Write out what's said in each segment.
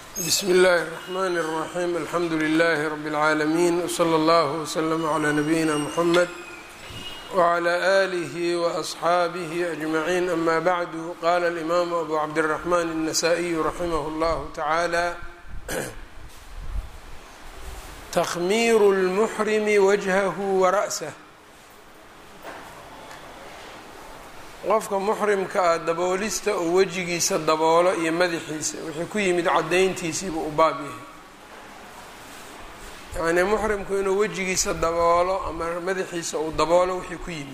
bsmi اllahi الرحmn الرaxيm alxamdu لlh rb العaalمين wslى اllه وslm عlى نabiyina mحamed وعlى آlih وأصxaabih أجmaعين ama bعdu qala الإmam abu cabdالرحman النasائي raximh اllah taعalى تkhmir الmحrim wجhah وraأsه qofka muxrimka ah daboolista oo wejigiisa daboolo iyo madaxiisa wixii ku yimid caddayntiisiibuu u baab yahay yacnii muxrimku inuu wejigiisa daboolo ama madaxiisa uu daboolo wixii ku yimid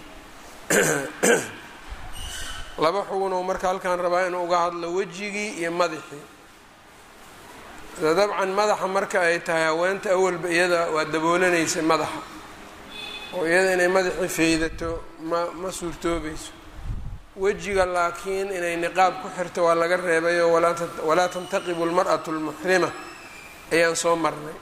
laba xugunuu marka halkaan rabaa inuu uga hadlo wejigii iyo madaxii dabcan madaxa marka ay tahay haweenta awalba iyada waa daboolanaysay madaxa oo iyada inay madaxii feydato ma ma suurtoobayso wejiga laakiin inay niqaab ku xirto waa laga reebayo walaa tantaqibu lmar'atu lmuxrima ayaan soo marnay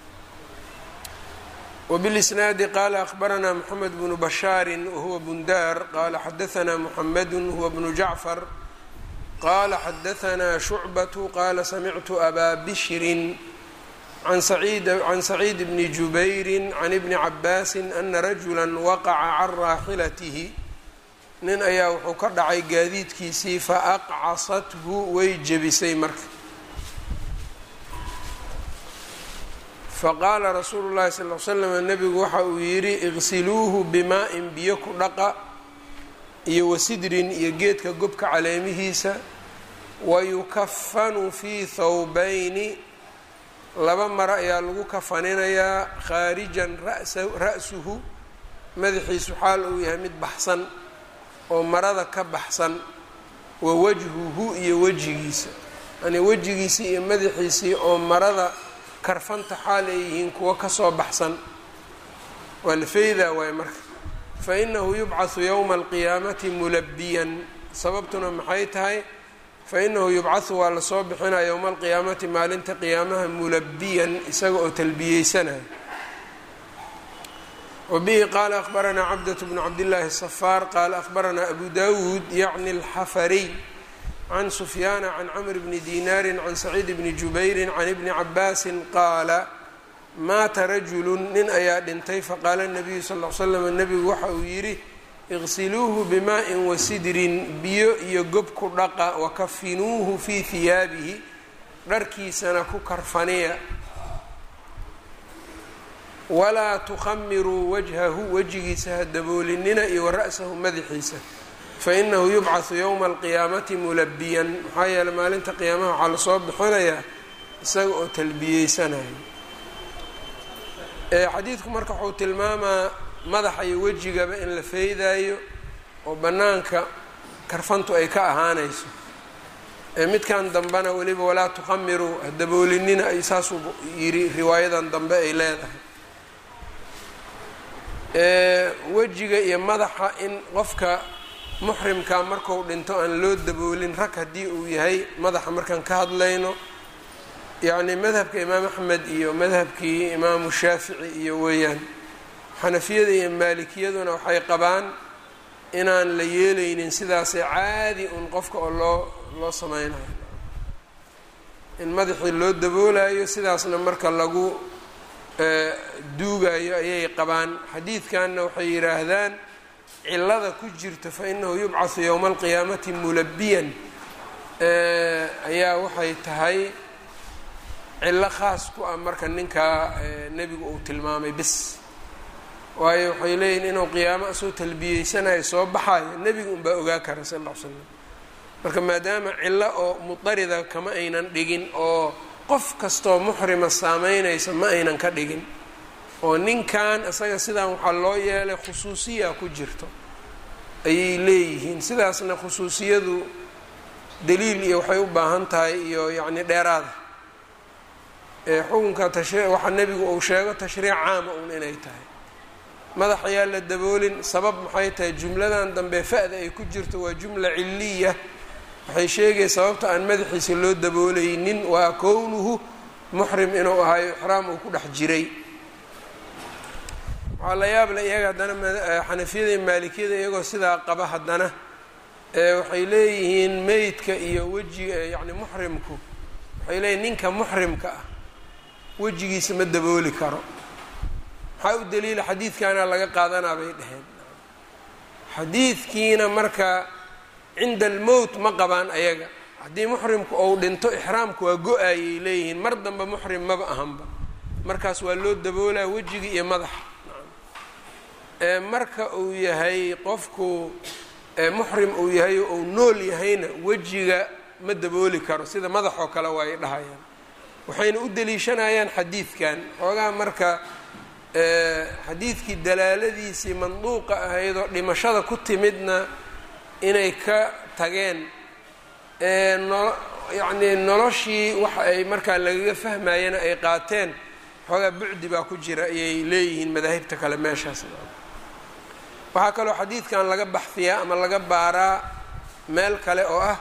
wbilisnaadi qaala akhbaranaa moxamed bnu bashaari wahuwa bundaar qaala xadaanaa muxamedu huwa bnu jacfar qaala xadaanaa shucbatu qaala samictu abaa bishrin can saciid bni jubayri can ibni cabaasi ana rajula waqaca can raaxilatihi nin ayaa wuxuu ka dhacay gaadiidkiisii fa aqcasathu way jebisay marka faqaala rasuulu llahi sal l slam nebigu waxa uu yidhi iqsiluuhu bimaa-in biyo ku dhaqa iyo wasidrin iyo geedka gobka caleemihiisa wayukafanu fii thawbayni laba maro ayaa lagu kafaninayaa khaarijan ra-suhu madaxiisu xaal uu yahay mid baxsan oo marada ka baxsan wa wajhuhu iyo wejigiisa yani wejigiisii iyo madaxiisii oo marada karfanta xaal ay yihiin kuwo kasoo baxsan waa la feydaa waaye marka fa inahu yubcahu yowma alqiyaamati mulabiyan sababtuna maxay tahay fa inahu yubcahu waa lasoo bixinaya yowma alqiyaamati maalinta qiyaamaha mulabiyan isaga oo talbiyeysanaya wbihi qaala akhbaranaa cabdة bnu cabdillaahi الصfaar qaala akhbaranaa abu dawuud yacni اlxafariy can sufyaana can camr bni dinaari can saciid bni jubayri can ibni cabaasi qaala maata rajulu nin ayaa dhintay faqaala الnabiyu sal l slam nebigu waxa uu yidhi iqsiluuhu bimaءin wasidrin biyo iyo gob ku dhaqa wakafinuuhu fii hiyaabihi dharkiisana ku karfaniya walaa tukhamiruu wajhahu wejigiisa ha daboolinina iyo wara'sahu madaxiisa fainahu yubcahu yowma alqiyaamati mulabiyan maxaa yeeley maalinta qiyaamaha waxaa lasoo bixinayaa isaga oo talbiyeysanayo xadiidku marka wuxuu tilmaamaa madaxa iyo wejigaba in la feydaayo oo bannaanka karfantu ay ka ahaanayso midkan dambena weliba walaa tukhamiruu ha daboolinina ay saasuu yidhi riwaayadan dambe ay leedahay wejiga iyo madaxa in qofka muxrimka marku dhinto aan loo daboolin rag haddii uu yahay madaxa markaan ka hadlayno yacni madhabka imaam axmed iyo madhabkii imaamu shaafici iyo weeyaan xanafiyada iyo maalikiyaduna waxay qabaan inaan la yeelaynin sidaasee caadi un qofka oo loo loo sameynayo in madaxii loo daboolayo sidaasna marka lagu duugayo ayay qabaan xadiidkanna waxay yidhaahdaan cilada ku jirto fa inahu yubcahu yowma alqiyaamati mulabiyan ayaa waxay tahay cilo khaas ku ah marka ninkaa nebigu uu tilmaamay bis waayo waxay leeyihin inuu qiyaamo asoo talbiyeysanayo soo baxayo nebiga unbaa ogaa kara sal ll l slam marka maadaama cilo oo mudarida kama aynan dhigin oo qof kastoo muxrima saameynaysa ma aynan ka dhigin oo ninkan isaga sidaan waxaa loo yeelay khusuusiya ku jirto ayay leeyihiin sidaasna khusuusiyadu daliil iyo waxay u baahan tahay iyo yacni dheeraada xukunka tashri waxaa nebigu uu sheego tashriic caama un inay tahay madax ayaa la daboolin sabab maxay tahay jumladan dambe fa-da ay ku jirto waa jumla ciliya waxay sheegaya sababta aan madaxiisa loo daboolaynin waa kownuhu muxrim inuu ahaayo ixraam uu ku dhex jiray waxaa la yaabla iyaga haddana xanafiyada iyo maalikiyada iyagoo sidaa qaba haddana waxay leeyihiin meydka iyo wejiga yacni muxrimku waxay leeyiin ninka muxrimka ah wejigiisa ma dabooli karo maxaa u daliila xadiidkaana laga qaadanaa bay dheheen xadiidkiina marka cinda almowt ma qabaan ayaga haddii muxrimku ou dhinto ixraamku waa go-ayay leeyihiin mar dambe muxrim maba ahanba markaas waa loo daboolaa wejigii iyo madaxa marka uu yahay qofku muxrim uu yahay ou nool yahayna wejiga ma dabooli karo sida madaxoo kale waa ay dhahayaan waxayna u deliishanayaan xadiidkan xoogaa marka xadiidkii dalaaladiisii manduuqa ahayd oo dhimashada ku timidna inay ka tageen no yacnii noloshii waxa ay markaa lagaga fahmayana ay qaateen xoogaa bucdi baa ku jira ayay leeyihiin madaahibta kale meeshaas waxaa kaloo xadiidkan laga baxfiyaa ama laga baaraa meel kale oo ah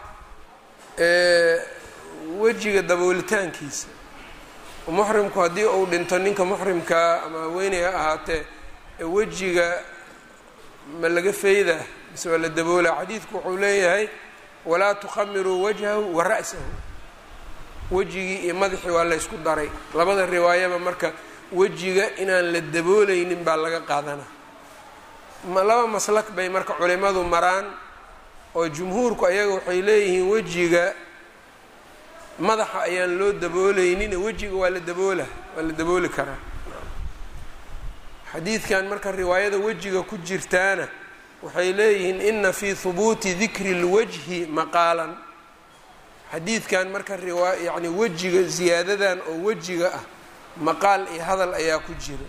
wejiga daboolitaankiisa muxrimku haddii uu dhinto ninka muxrimkaa ama haweeney ha ahaatee wejiga ma laga feydaa mise waa la daboolaa xadiidku wuxuu leeyahay walaa tukhamiruu wajhahu wa ra'sahu wejigii iyo madaxii waa laysku daray labada riwaayaba marka wejiga inaan la daboolaynin baa laga qaadanaa laba maslak bay marka culimadu maraan oo jumhuurku ayaga waxay leeyihiin wejiga madaxa ayaan loo daboolaynin wejiga waa la daboola waa la dabooli karaa xadiidkan marka riwaayada wejiga ku jirtaana waxay leeyihiin ina fii hubuuti dikri اlwajhi maqaalan xadiidkan marka riwaa yacni wejiga ziyaadadan oo wejiga ah maqaal iyo hadal ayaa ku jira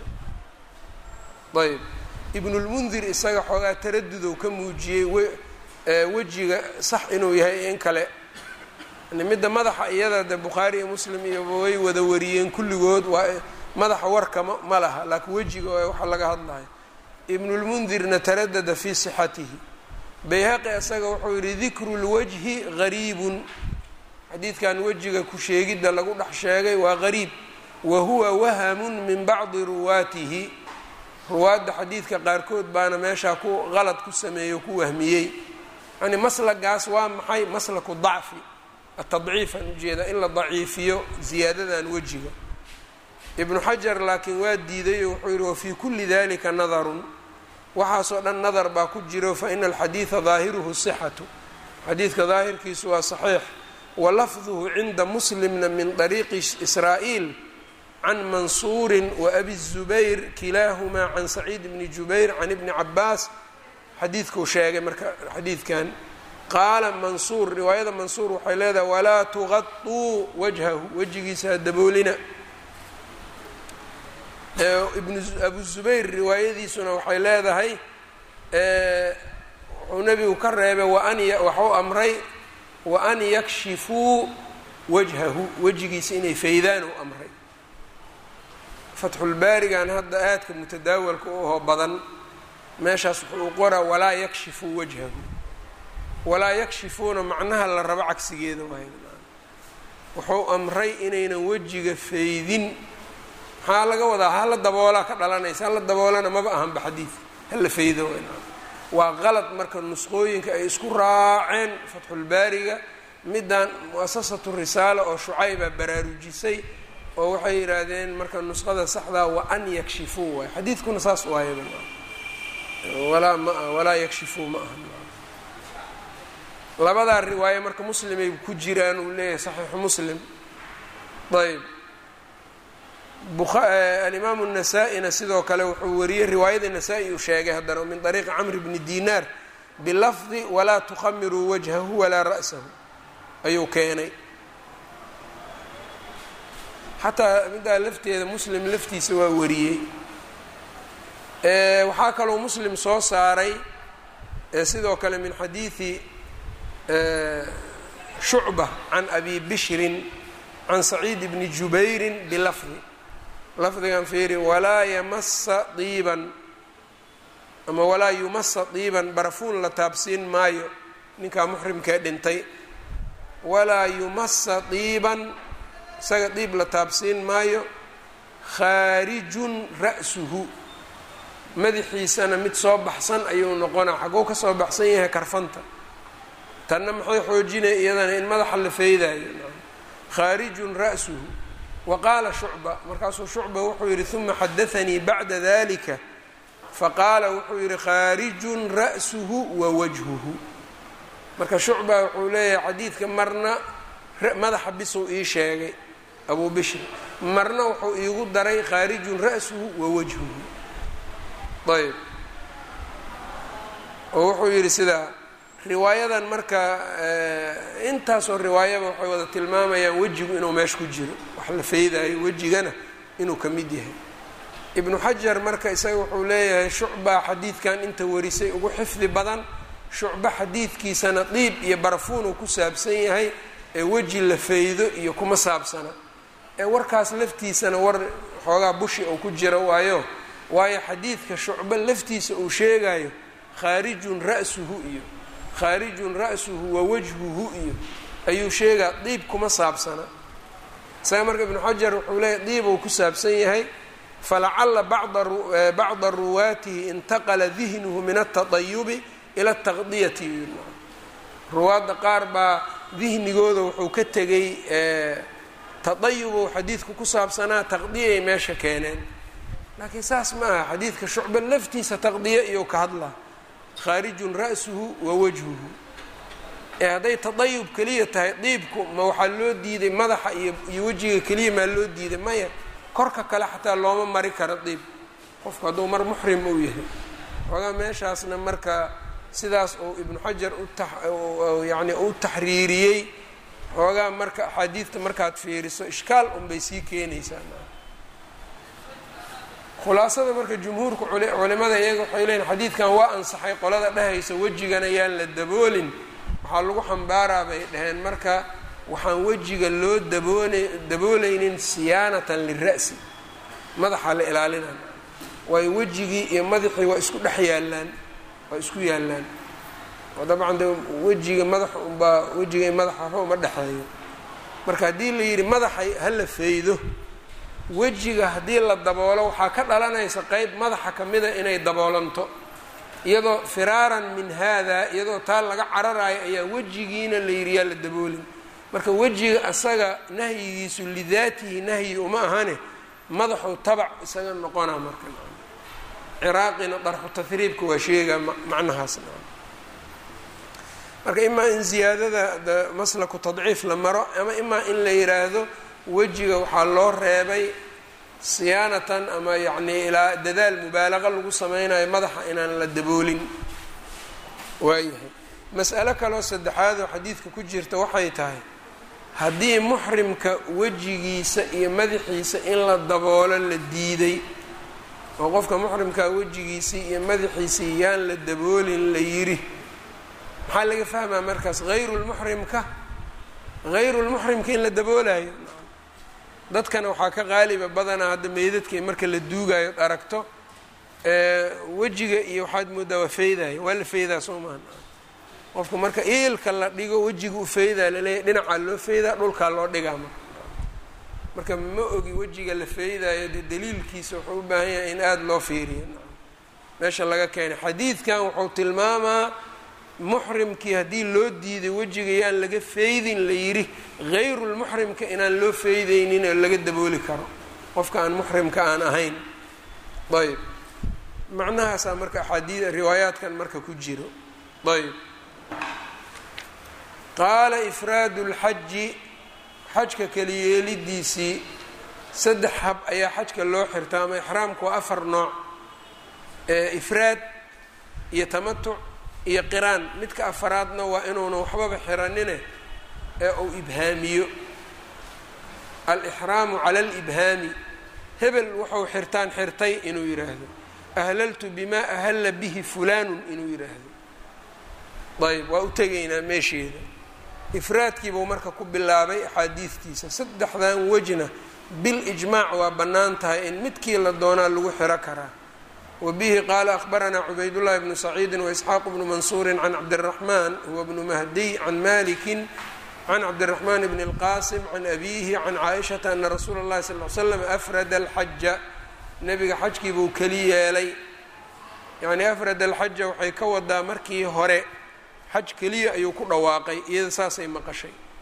ayb ibnulmundir isaga xoogaa taradudow ka muujiyey wejiga sax inuu yahay in kale midda madaxa iyada de bukhaari iyo muslim iyo way wada wariyeen kulligood waa madaxa warka ma ma laha laakiin wejiga waxa laga hadlayo ibnulmundirna taradada fii sixatihi bayhaqi isaga wuxuu yihi dikru lwajhi gariibun xadiidkan wejiga ku sheegidda lagu dhex sheegay waa gariib wa huwa wahamun min bacdi ruwaatihi ruwaadda xadiidka qaarkood baana meeshaa ku qalad ku sameeyo ku wahmiyey yani maslagaas waa maxay maslaku dacfi atadciifan ujeeda in la daciifiyo ziyaadadan wejiga ibnu xajar laakiin waa diidayo wuxuu yihi wafii kulli dalika nadarun waxaasoo dhan nadar baa ku jiro faina alxadiida daahiruhu sixatu xadiidka daahirkiisu waa saxiix wa lafduhu cinda muslimna min طariiqi israa'iil can mansuurin waabi الzubayr kilaahumaa can saciid bni jubayr can ibni cabaas xadiidkuu sheegay marka xadiidkan qaala mansuur riwaayada mansuur waxay leedahay walaa tuqaطuu wajhahu wejigiisa ha daboolina ibn abu zubayr riwaayadiisuna waxay leedahay wuxuu nebigu ka reebay waan waxuu amray wa an yakshifuu wajhahu wejigiisa inay faydaan u amray fatxulbaarigan hadda aadka mutadaawalka u aho badan meeshaas wuxuu qoraa walaa yakshifuu wajhahu walaa yakshifuuna macnaha la rabo cagsigeeda waay wuxuu amray inaynan wejiga faydin maxaa laga wadaa hala daboolaa ka dhalanaysa hala daboolana maba ahanba xadiid hala faydo waa qalad marka nusqooyinka ay isku raaceen fatxulbaariga middan muasasatu risaala oo shucayba baraarujisay oo waxay yidhaahdeen marka nusqada saxdaa wa an yakshifuu waay xadiidkuna saas waayaba walaa ma walaa yakshifuu ma aha labadaa riwaaye marka muslimay ku jiraan uu leeyahay saxiixu muslim ayb alimaamu الnasaa-ina sidoo kale wuxuu wariyey riwaayada nasaa-i uu sheegay haddana min طariiqi camr bni dinaar bilafdi walaa tukhamiruu wajhahu walaa ra'sahu ayuu keenay xataa middaa lafteeda muslim laftiisa waa wariyey waxaa kaloo muslim soo saaray sidoo kale min xadiidi shucba can abi bishrin can saciid bni jubayrin bilafdi lafdigan fiiri walaa yamasa diiban ama walaa yumasa diiban barafuun la taabsiin maayo ninkaa muxrimkee dhintay walaa yumasa diiban isaga diib la taabsiin maayo khaarijun ra'suhu madaxiisana mid soo baxsan ayuu noqonaa xagguu ka soo baxsan yahay karfanta tanna maxay xoojinaya iyadana in madaxa la feydaayo khaarijun ra'suhu wa qaala shucba markaasuu shucba wuxuu yidhi uma xadaanii bacda dalika faqaala wuxuu yidhi khaarijun ra'suhu wa wajhuhu marka shucba wuxuu leeyahay xadiidka marna madaxa bisuu ii sheegay abuu bishr marna wuxuu iigu daray khaarijun ra'suhu wa wajhuhu ayb oo wuxuu yidhi sidaa riwaayadan marka intaasoo riwaayaba waxay wada tilmaamayaan wejigu inuu meesha ku jiro wax la feydaayo wejigana inuu ka mid yahay ibnu xajar marka isaga wuxuu leeyahay shucba xadiidkan inta warisay ugu xifdi badan shucba xadiidkiisana diib iyo barafuunuu ku saabsan yahay ee weji la feydo iyo kuma saabsana ee warkaas laftiisana war xoogaa bushi uu ku jiro waayo waayo xadiidka shucba laftiisa uu sheegayo khaarijun ra'suhu iyo khaarijun ra'suhu wa wajhuhu iyo ayuu sheegaa diib kuma saabsana isaga marka ibnu xajar wuxuu leeyahy diib uu ku saabsan yahay falacala bacda ruwaatihi intaqala dihnuhu min altadayubi ila altaqdiyati ruwaadda qaar baa dihnigooda wuxuu ka tegay tadayubu xadiidku ku saabsanaa taqdiyay meesha keeneen laakiin saas ma aha xadiidka shucba laftiisa taqdiya iyou ka hadlaa khaarijun ra'suhu wa wajhuhu ee hadday tadayub keliya tahay diibku ma waxaa loo diiday madaxa iyo iyo wejiga keliya maa loo diiday maya korka kale xataa looma mari karo diib qofku hadduu mar muxrim uu yahay xoogaa meeshaasna marka sidaas uu ibnu xajar uyani u taxriiriyey xoogaa marka axaadiidta markaad fiiriso ishkaal unbay sii keenaysaa khulaasada marka jumhuurka culimada iyaga waxay leeyiin xadiidkan waa ansaxay qolada dhehaysa wejigan ayaan la daboolin waxaa lagu xambaaraa bay dhaheen marka waxaan wejiga loo daboona dabooleynin siyaanatan lira'si madaxa la ilaalinaya waayo wejigii iyo madaxii waa isku dhex yaallaan waa isku yaallaan oo dabcan de wejiga madaxa unbaa wejiga iyo madaxa waxba uma dhexeeyo marka haddii la yidhi madaxay hala feydo wejiga haddii la daboolo waxaa ka dhalanaysa qeyb madaxa ka mida inay daboolanto iyadoo firaaran min haada iyadoo taa laga cararayo ayaa wejigiina la yidhi yaa la daboolin marka wejiga asaga nahyigiisu lidaatihi nahyi uma ahane madaxuu tabac isaga noqonaa marka ciraaqina darxu tahriibka waa sheegaa macnahaas marka imaa in ziyaadada maslaku tadciif la maro ama imaa in la yiraahdo wejiga waxaa loo reebay siyaanatan ama yacnii ilaa dadaal mubaalaqa lagu sameynayo madaxa inaan la daboolin waayahay mas'alo kaloo saddexaad oo xadiidka ku jirta waxay tahay haddii muxrimka wejigiisa iyo madaxiisa in la daboolo la diiday oo qofka muxrimkaa wejigiisii iyo madaxiisii yaan la daboolin la yidhi maxaa laga fahmaa markaas hayru lmuxrimka hayru lmuxrimka in la daboolayo dadkana waxaa ka qaaliba badanaa hadda meydadka marka la duugayo od aragto wejiga iyo waxaad moodaa waa feydayo waa la feydaa soo maha qofku marka iilka la dhigo wejiga u feydaa laleeyahy dhinacaa loo feydaa dhulkaa loo dhigaa marka marka ma ogi wejiga la feydayo dee daliilkiisa wuxuu u baahan yahay in aada loo fiiriyo meesha laga keenay xadiidkan wuxuu tilmaamaa muxrimkii haddii loo diiday wejiga yaan laga feydin la yidhi hayrulmuxrimka inaan loo feydeynin oo laga dabooli karo qofka aan muxrimka aan ahayn ayb macnahaasaa marka axaadii riwaayaadkan marka ku jiro ayb qaala ifraadu lxaji xajka keliyeelidiisii saddex hab ayaa xajka loo xirta ama ixraamku waa afar nooc ifraad iyo tamatuc iyo qiraan midka afaraadna waa inuuna waxbaba xiranine ee uu ibhaamiyo alixraamu cala alibhaami hebel wuxuu xirtaan xirtay inuu yidhaahdo ahlaltu bimaa ahalla bihi fulaanun inuu yidhaahdo ayb waa u tegaynaa meesheeda ifraadkiibuu marka ku bilaabay axaadiidtiisa saddexdan wejna bil ijmaac waa bannaan tahay in midkii la doonaa lagu xiro karaa wbihi qaala akhbaranaa cubaydullahi bnu saciidi waisxaaq bnu mansuuri can cabdiraxmaan huwa bnu mahdiy can maliki can cabdiraxmaan bni اlqasim can abiihi can caaishata ana rasuula اllahi sal l slam afrada alxaja nebiga xajkii buu keli yeelay yani afrada alxaja waxay ka wadaa markii hore xaj keliya ayuu ku dhawaaqay iyada saasay maqashay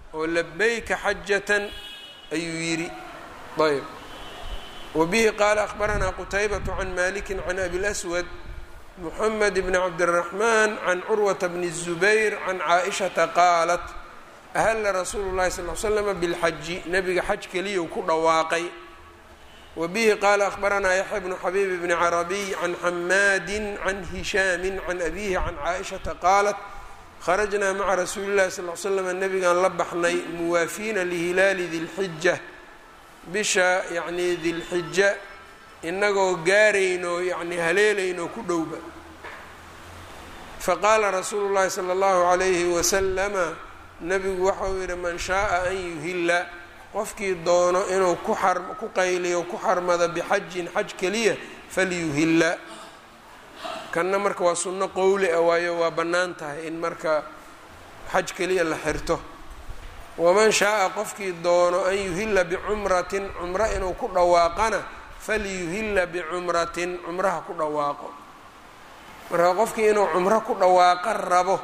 oo labayka xajatan ayuu yidhi ayb wbihi qaala akhbaranaa qutaybaة can maliki can abi اlأswad mxamed bn cabdالraxman can curwata bn الzubayr can caaئishaةa qaalat ahla rasuulu اlahi sal ly slm bاlxaji nebiga xaj keliyau ku dhawaaqay wabihi qaala akhbaranaa yaxya bnu xabiib bni carabiy can xamaadi can hishaami can abihi can caaئishaةa qaalat kharajnaa maca rasuuli اlahi sal l slm nebigaan la baxnay muwaafiina lihilaali dilxija bisha yacnii dilxija inagoo gaarayno yacni haleelayno ku dhowba faqaala rasuulu llahi sala allahu calayhi wasalama nebigu waxauu yidhi man shaaa an yuhilla qofkii doono inuu ku xar ku qayliyo ku xarmado bixajin xaj keliya falyuhilla kanna marka waa sunno qowli ah waayo waa bannaan tahay in marka xaj keliya la xirto waman shaaa qofkii doono an yuhilla bicumratin cumro inuu ku dhawaaqana falyuhilla bicumratin cumraha ku dhawaaqo marka qofkii inuu cumro ku dhawaaqo rabo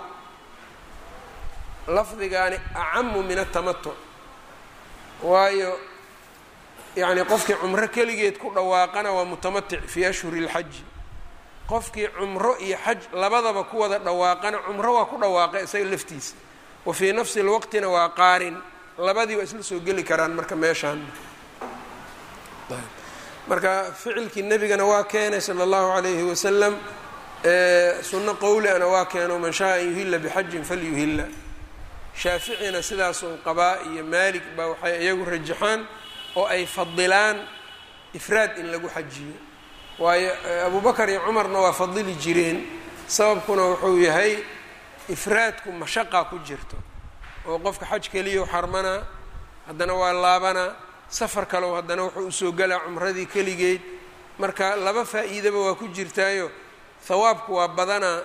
lafdigaani acamu min atamatuc waayo yacni qofkii cumro keligeed ku dhawaaqana waa mutamatic fii ashhuri اlxaji qofkii cumro iyo xaj labadaba ku wada dhawaaqana cumro waa ku dhawaaqa isaga laftiisa wa fii nafsi lwaqtina waa qaarin labadii waa isla soo geli karaan marka meeshaan marka ficilkii nebigana waa keenay sala allahu calayhi wasalam sunno qowli ana waa keeno man shaa an yuhilla bixajin falyuhilla shaaficina sidaasuu qabaa iyo maalik baa waxay iyagu rajaxaan oo ay fadilaan ifraad in lagu xajiyo waayo abubakar iyo cumarna waa fadili jireen sababkuna wuxuu yahay ifraadku mashaqa ku jirto oo qofka xaj keliya xarmanaa haddana waa laabanaa safar kalew haddana wuxuu usoo galaa cumradii keligeed marka laba faa-iidaba waa ku jirtaayo hawaabku waa badanaa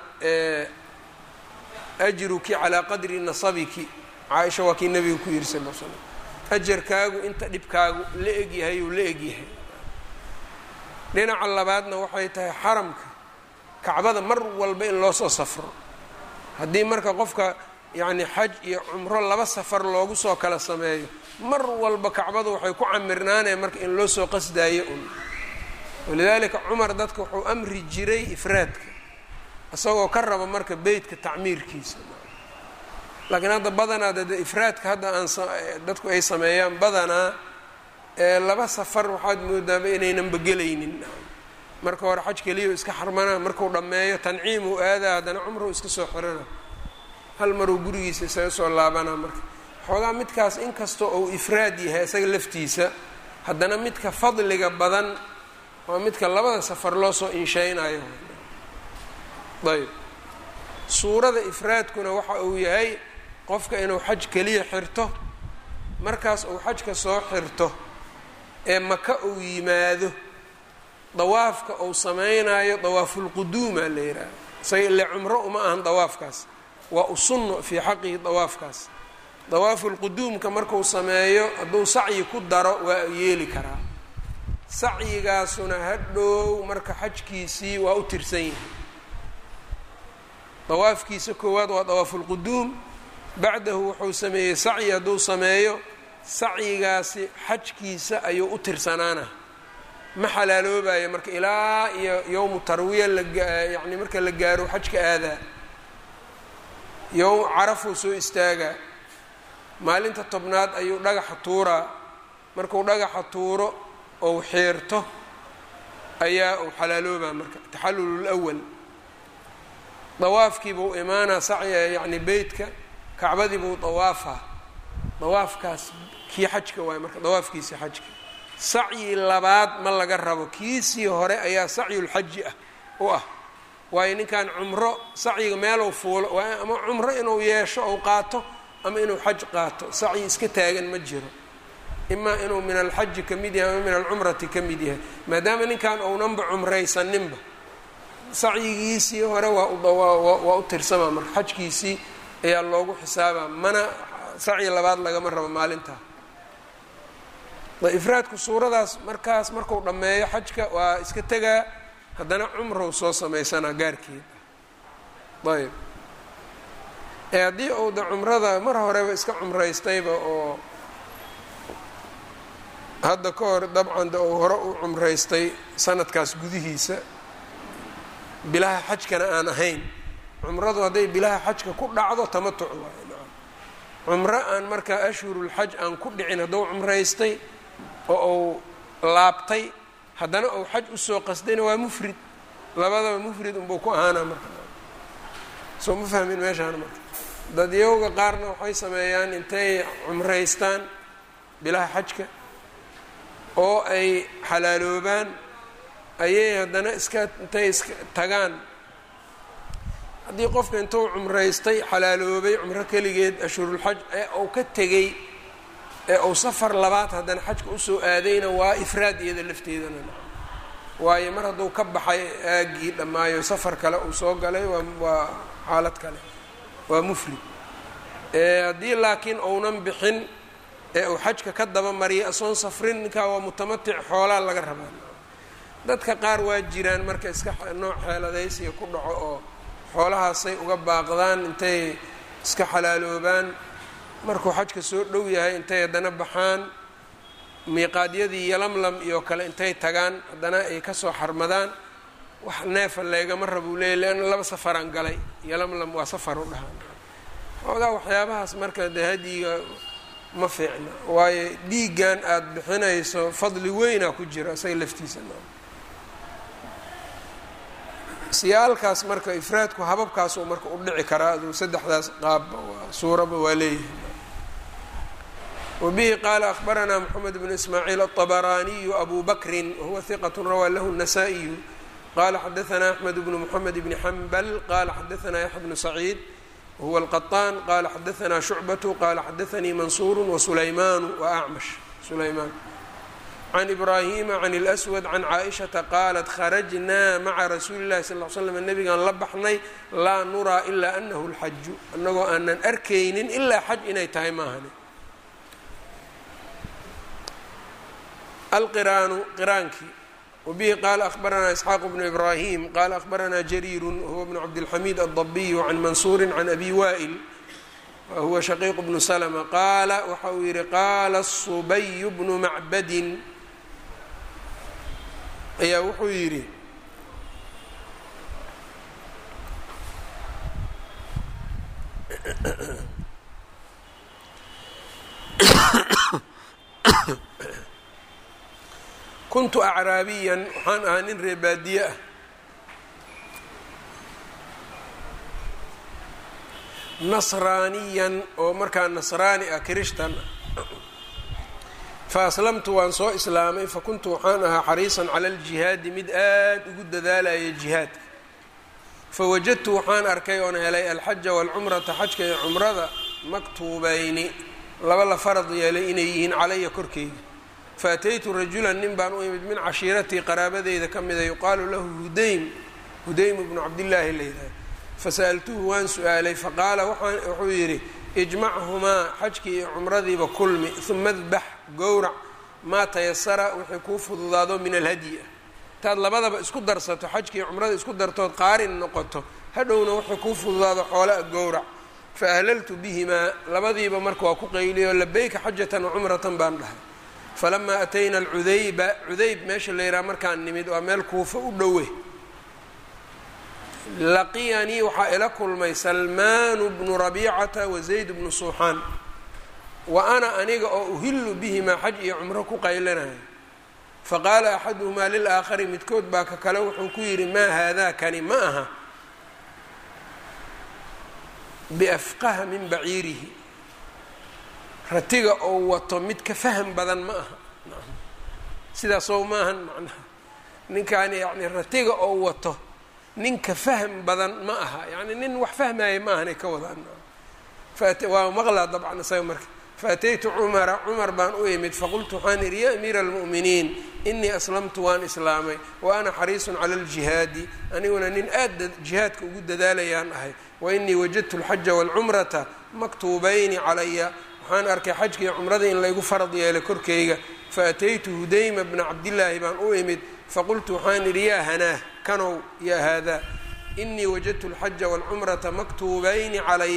ajruki calaa qadri nasabiki caaisha waa kii nabiga ku yiri sal l slam ajarkaagu inta dhibkaagu la egyahay uu la egyahay dhinaca labaadna waxay tahay xaramka kacbada mar walba in loo soo safro haddii marka qofka yacni xaj iyo cumro laba safar loogu soo kala sameeyo mar walba kacbadu waxay ku camirnaanaya marka in loo soo qasdaayo un walidaalika cumar dadka wuxuu amri jiray ifraadka isagoo ka raba marka beytka tacmiirkiisa laakiin hadda badanaa de ifraadka hadda aan dadku ay sameeyaan badanaa laba safar waxaad moodaaba inaynanba gelaynin marka hore xaj keliya iska xarmana marku dhammeeyo tanciimuu aadaa haddana cumruu iska soo xirana hal maruu gurigiisa isaga soo laabanaa marka xoogaa midkaas inkastoo uu ifraad yahay isaga laftiisa haddana midka fadliga badan waa midka labada safar loo soo insheynayo ayb suurada ifraadkuna waxa uu yahay qofka inuu xaj keliya xirto markaas uu xajka soo xirto ee maka uu yimaado dawaafka uu sameynayo dawaafulquduuma la yidhaaha isaga ile cumro uma ahan dawaafkaas waa usunno fii xaqihi dawaafkaas dawaafulquduumka marku sameeyo hadduu sacyi ku daro waa yeeli karaa sacyigaasuna hadhow marka xajkiisii waa u tirsan yahay dawaafkiisa koowaad waa dawaafulquduum bacdahu wuxuu sameeyey sacyi hadduu sameeyo sacyigaasi xajkiisa ayuu u tirsanaana ma xalaaloobayo marka ilaa iyo yowmu tarwiya layacni marka la gaaro xajka aadaa yowm carafuu soo istaagaa maalinta tobnaad ayuu dhagaxa tuuraa markuu dhagaxa tuuro ou xiirto ayaa uu xalaaloobaa marka taxallul lwal dawaafkiibuu imaanaa sacya yacni beytka kacbadii buu dawaafaa dawaafkaas kii xajka waayo marka dawaafkiisii xajka sacyi labaad ma laga rabo kiisii hore ayaa sacyulxaji ah u ah waayo ninkan cumro sacyiga meelow fuulo ama cumro inuu yeesho ou qaato ama inuu xaj qaato sacyi iska taagan ma jiro imaa inuu min alxaji ka mid yahay ama min alcumrati ka mid yahay maadaama ninkan ounanba cumraysaninba sacyigiisii hore waa u tirsamaa marka xajkiisii ayaa loogu xisaabaa mana sacyi labaad lagama rabo maalintaa ifraadku suuradaas markaas marku dhammeeyo xajka waa iska tegaa haddana cumrow soo samaysanaa gaarkeeda ayb ee haddii uu da cumrada mar horeba iska cumraystayba oo hadda ka hor dabcan de uu hore u cumraystay sanadkaas gudihiisa bilaha xajkana aan ahayn cumradu hadday bilaha xajka ku dhacdo tamatuc waay cumro aan markaa ashhurulxaj aan ku dhicin hadduu cumraystay oo uu laabtay haddana uu xaj usoo qasdayna waa mufrid labadaba mufrid unbuu ku ahaana marka soo ma fahmin meeshaan marka dadyowga qaarna waxay sameeyaan intay cumraystaan bilaha xajka oo ay xalaaloobaan ayay haddana iska intay iska tagaan haddii qofka intuu cumraystay xalaaloobay cumro keligeed ashhurulxaj ee uu ka tegey ee uu safar labaad haddana xajka usoo aadayna waa ifraad iyada lafteedana waayo mar hadduu ka baxay aaggii dhammaayo safar kale uu soo galay waa waa xaalad kale waa mufrid haddii laakiin uunan bixin ee uu xajka ka daba mariyay asoon safrin ninkaa waa mutamatic xoolaa laga rabaa dadka qaar waa jiraan marka iska nooc xeeladaysiga ku dhaco oo xoolahaasay uga baaqdaan intay iska xalaaloobaan markuu xajka soo dhow yahay intay haddana baxaan miiqaadyadii yalamlam iyo kale intay tagaan haddana ay kasoo xarmadaan wax neefa leegama rabuu leeyay leanna laba safaraan galay yalamlam waa safar u dhahaan xoogaa waxyaabahaas marka dee hadyiga ma fiicna waayo dhiiggan aada bixinayso fadli weynaa ku jira isaga laftiisa siyaalkaas marka ifraadku hababkaasuu marka u dhici karaa aduu saddexdaas qaabba suuraba waa leeyahay wabihi qaala akhbaranaa moxamed bnu ismaaciil aلطabaraaniyu abu bakrin wahuwa hiqat rawaa lahu الnasaa-iyu qala xadaanaa axmed bnu moxamed bni xambal qala xadaanaa yaxya bnu saciid wahuwa alqaطaan qala xadaanaa shucbatu qala xadaanii mansuuru wasulaymaanu wa acmash sulaymaan can ibraahima can اlأswad can caaishata qaalat kharajnaa maca rasuuli اllahi sal l slam nabigaan la baxnay laa nuraa ilaa anahu اlxaju annagoo aanan arkaynin ilaa xaj inay tahay maahani alqiraanu qiraankii wabihi qaala ahbaranaa isxaaq bnu ibraahim qaala ahbaranaa jariiru wahuwa bnu cabdilxamiid aldabiyu can mansuuri can abi wa'il wahuwa shaqiiq bnu slma qaala waxa uu yihi qaala subayu bnu macbadin ayaa wuxuu yidhi kuntu acraabiyan waxaan ahaa nin reebaadiye ah nasraaniyan oo markaa nasraani ah kirishtan fa aslamtu waan soo islaamay fa kuntu waxaan ahaa xariisan cala aljihaadi mid aad ugu dadaalaya jihaadka fawajadtu waxaan arkay oon helay alxaja waalcumrata xajka iyo cumrada maktuubayni laba la farad yeelay inay yihiin calaya korkeyga faataytu rajulan nin baan u imid min cashiiratii qaraabadeyda ka mida yuqaalu lahu hudaym hudaym bnu cabdillaahi layidhaha fasa'altuhu waan su-aalay faqaala wuxuu yidhi ijmachumaa xajkii iyo cumradiiba kulmi uma dbax gowrac maa tayasara wixii kuu fududaado min alhadyi ah intaad labadaba isku darsato xajkii iyo cumrada isku dartood qaarin noqoto hadhowna wixii kuu fududaado xoolaa gowrac fa ahlaltu bihimaa labadiiba marka waa ku qayliyo labayka xajatan wa cumratan baan dhahay falamaa atayna alcudayba cudayb meesha la yidhaha markaan nimid waa meel kuufa u dhowe laqiyanii waxaa ila kulmay salmaanu bnu rabiicata wa zayd bnu suuxaan wa ana aniga oo uhillu bihimaa xaj iyo cumro ku qaylanayo faqaala axaduhumaa lilaakhari midkood baa ka kale wuxuu ku yidhi maa haadaa kani ma aha biafqaha min baciirihi ratiga oo wato mid ka faham badan ma aha sidaasoo maahan macnaha ninkaani yani ratiga oo wato ninka fahm badan ma aha yani nin wax fahmaya ma ahanay ka wadaan waa maqlaa dabcan isaga marka faataytu cumara cumar baan u imid faqultu waxaan idhi ya amiira almu'miniin inii aslamtu waan islaamay wa ana xariisun cala aljihaadi aniguna nin aad jihaadka ugu dadaalayaan ahay wa inii wajadtu alxaja waalcumrata maktuubayni calaya waxaan arkay xajka iyo cumrada in laygu farad yeelay korkayga faataytu hudayma bna cabdillaahi baan u imid faqultu waxaan idhi yaa hanaah kanow yaa haadaa inii wajadtu alxaja waalcumrata maktuubayni calaya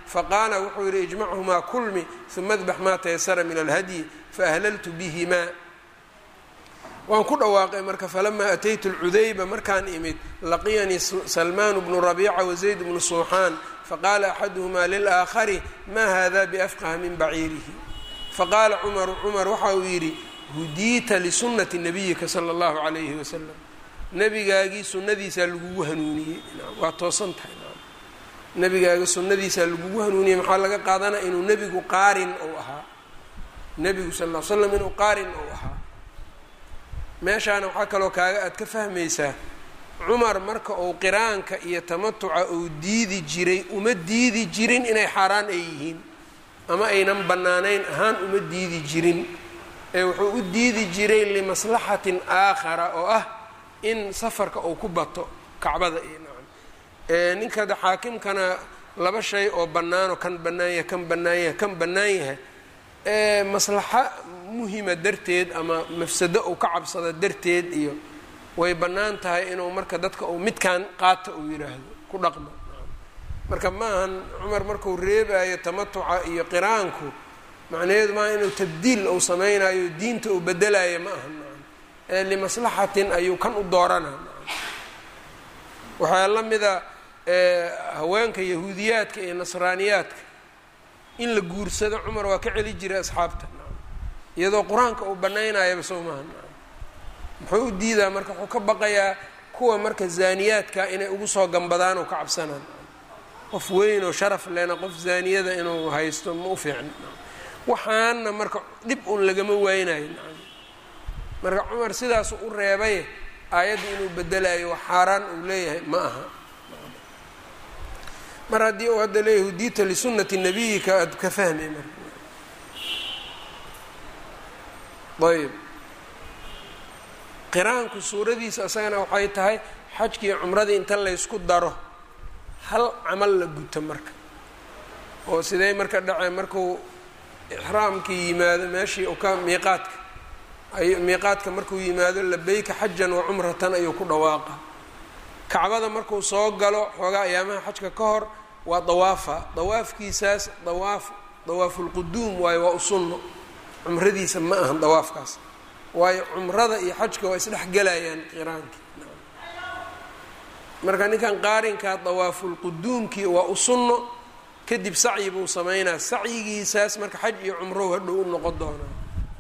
faqaala wuxuu yidhi ijmachumaa kulmi uma adbax maa tayasara min alhadyi faahlaltu bihimaa waan ku dhawaaqay marka falamaa ataytu lcudayba markaan imid laqiyanii salmaan bnu rabiica wazayd bnu suuxaan faqaala axaduhumaa lilaaakhari maa hada biafqaha min baciirihi faqaala cumaru cumar waxa uu yidhi hudiita lisunnati nabiyika sala allahu calayhi wasalam nebigaagii sunnadiisaa lagugu hanuuniyey waa toosan tahay nebigaaga sunnadiisaa lagugu hanuuniyey maxaa laga qaadanaya inuu nebigu qaarin ou ahaa nebigu sal l slam inuu qaarin ou ahaa meeshaana waxaa kaloo kaaga aad ka fahmaysaa cumar marka uu qiraanka iyo tamatuca uu diidi jiray uma diidi jirin inay xaaraan ay yihiin ama aynan bannaanayn ahaan uma diidi jirin ee wuxuu u diidi jiray limaslaxatin aakhara oo ah in safarka uu ku bato kacbada iyo nacam ninkada xaakimkana laba shay oo bannaanoo kan bannaan yahay kan bannaan yahay kan bannaan yahay ee maslaxo muhima darteed ama mafsado uu ka cabsada darteed iyo way bannaan tahay inuu marka dadka uu midkaan qaata uu yidhaahdo ku dhaqmo marka ma ahan cumar markuu reebayo tamatuca iyo qiraanku macnaheedu maaha inuu tabdiil uu samaynayo diinta uu bedelayo ma aha ee limaslaxatin ayuu kan u doorana waxaa la mida haweenka yahuudiyaadka iyo nasraaniyaadka in la guursado cumar waa ka celi jiray asxaabta iyadoo qur-aanka uu banaynayaba soo maaha muxuu u diidaa marka wuxuu ka baqayaa kuwa marka zaaniyaadka inay ugu soo gambadaan oo ka cabsanaan qof weyn oo sharaf lena qof zaaniyada inuu haysto ma u fiicn waxaana marka dhib un lagama waynayo marka cumar sidaasu u reebay aayadda inuu bedelayo wax xaaraan uu leeyahay ma aha mar haddii uu hadda leeyahy hudiita lisunati nabiyika aad ka fahmay marka ayb qiraanku suuradiisa isagana waxay tahay xajkii cumradii inta laysku daro hal camal la guto marka oo sidee marka dhacee markuu ixraamkii yimaado meeshii u ka miiqaadka ay miiqaadka markuu yimaado labeyka xajan wa cumratan ayuu ku dhawaaqa kacbada markuu soo galo xoogaa ayaamaha xajka ka hor waa dawaafa dawaafkiisaas dawaaf dawaafulquduum waayo waa u sunno cumradiisa ma ahan dawaafkaas waayo cumrada iyo xajka waa isdhexgelayaan qiraankii marka ninkan qaarinkaa dawaafulquduumkii waa u sunno kadib sacyi buu sameynaa sacyigiisaas marka xaj iyo cumrow hadhow u noqon doonaa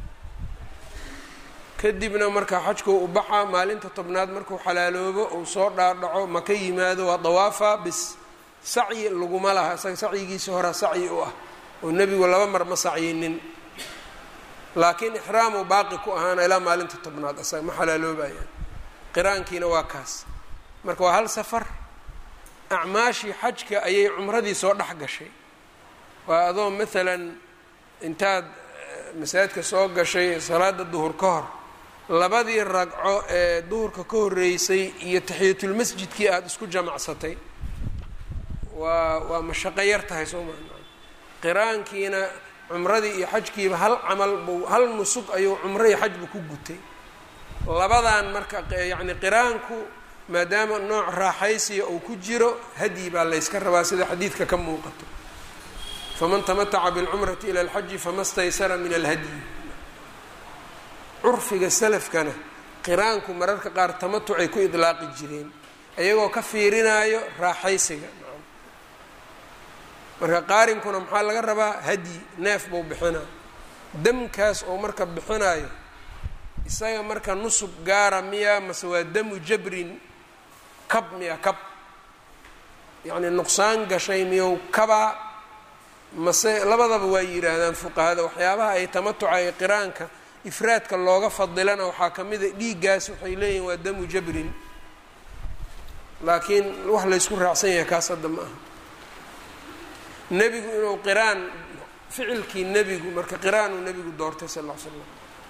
kadibna marka xajkuu u baxaa maalinta tobnaad markuu xalaaloobo uu soo dhaadhaco maka yimaado waa dawaafa bis sacyi laguma laha isaga sacyigiisa horaa sacyi u ah oo nebigu laba mar ma sacyinin laakiin ixraamuu baaqi ku ahaana ilaa maalinta tobnaad asaga ma xalaaloobayaan qiraankiina waa kaas marka waa hal safar acmaashii xajka ayay cumradii soo dhex gashay waa adoo maalan intaad masaajidka soo gashay salaada duhur ka hor labadii ragco ee duhurka ka horreysay iyo taxiyatulmasjidkii aada isku jamacsatay waa waa mashaqo yar tahay soo maa qiraankiina cumradii iyo xajkiiba hal camal buu hal nusug ayuu cumro iyo xajbu ku gutay labadan marka yacni qiraanku maadaama nooc raaxaysiya uu ku jiro hadyi baa layska rabaa sida xadiidka ka muuqato faman tamataca bilcumrati ila alxaji fama staysara min alhadyi curfiga salafkana qiraanku mararka qaar tamatucay ku idlaaqi jireen iyagoo ka fiirinaayo raaxaysiga marka qaarinkuna maxaa laga rabaa hadyi neef buu bixinaa damkaas oo marka bixinaayo isaga marka nusub gaara miya mase waa damu jabrin kab miya kab yacni nuqsaan gashay miyow kabaa mase labadaba waa yidhaahdaan fuqahada waxyaabaha ay tamatuca ee qiraanka ifraadka looga fadilana waxaa ka mid a dhiiggaas waxay leeyihin waa damu jabrin laakiin wax laysku raacsan yahay kaas hadda ma aha nebigu inuu qiraan ficilkii nebigu marka qiraanuu nebigu doortay sal ll ly slam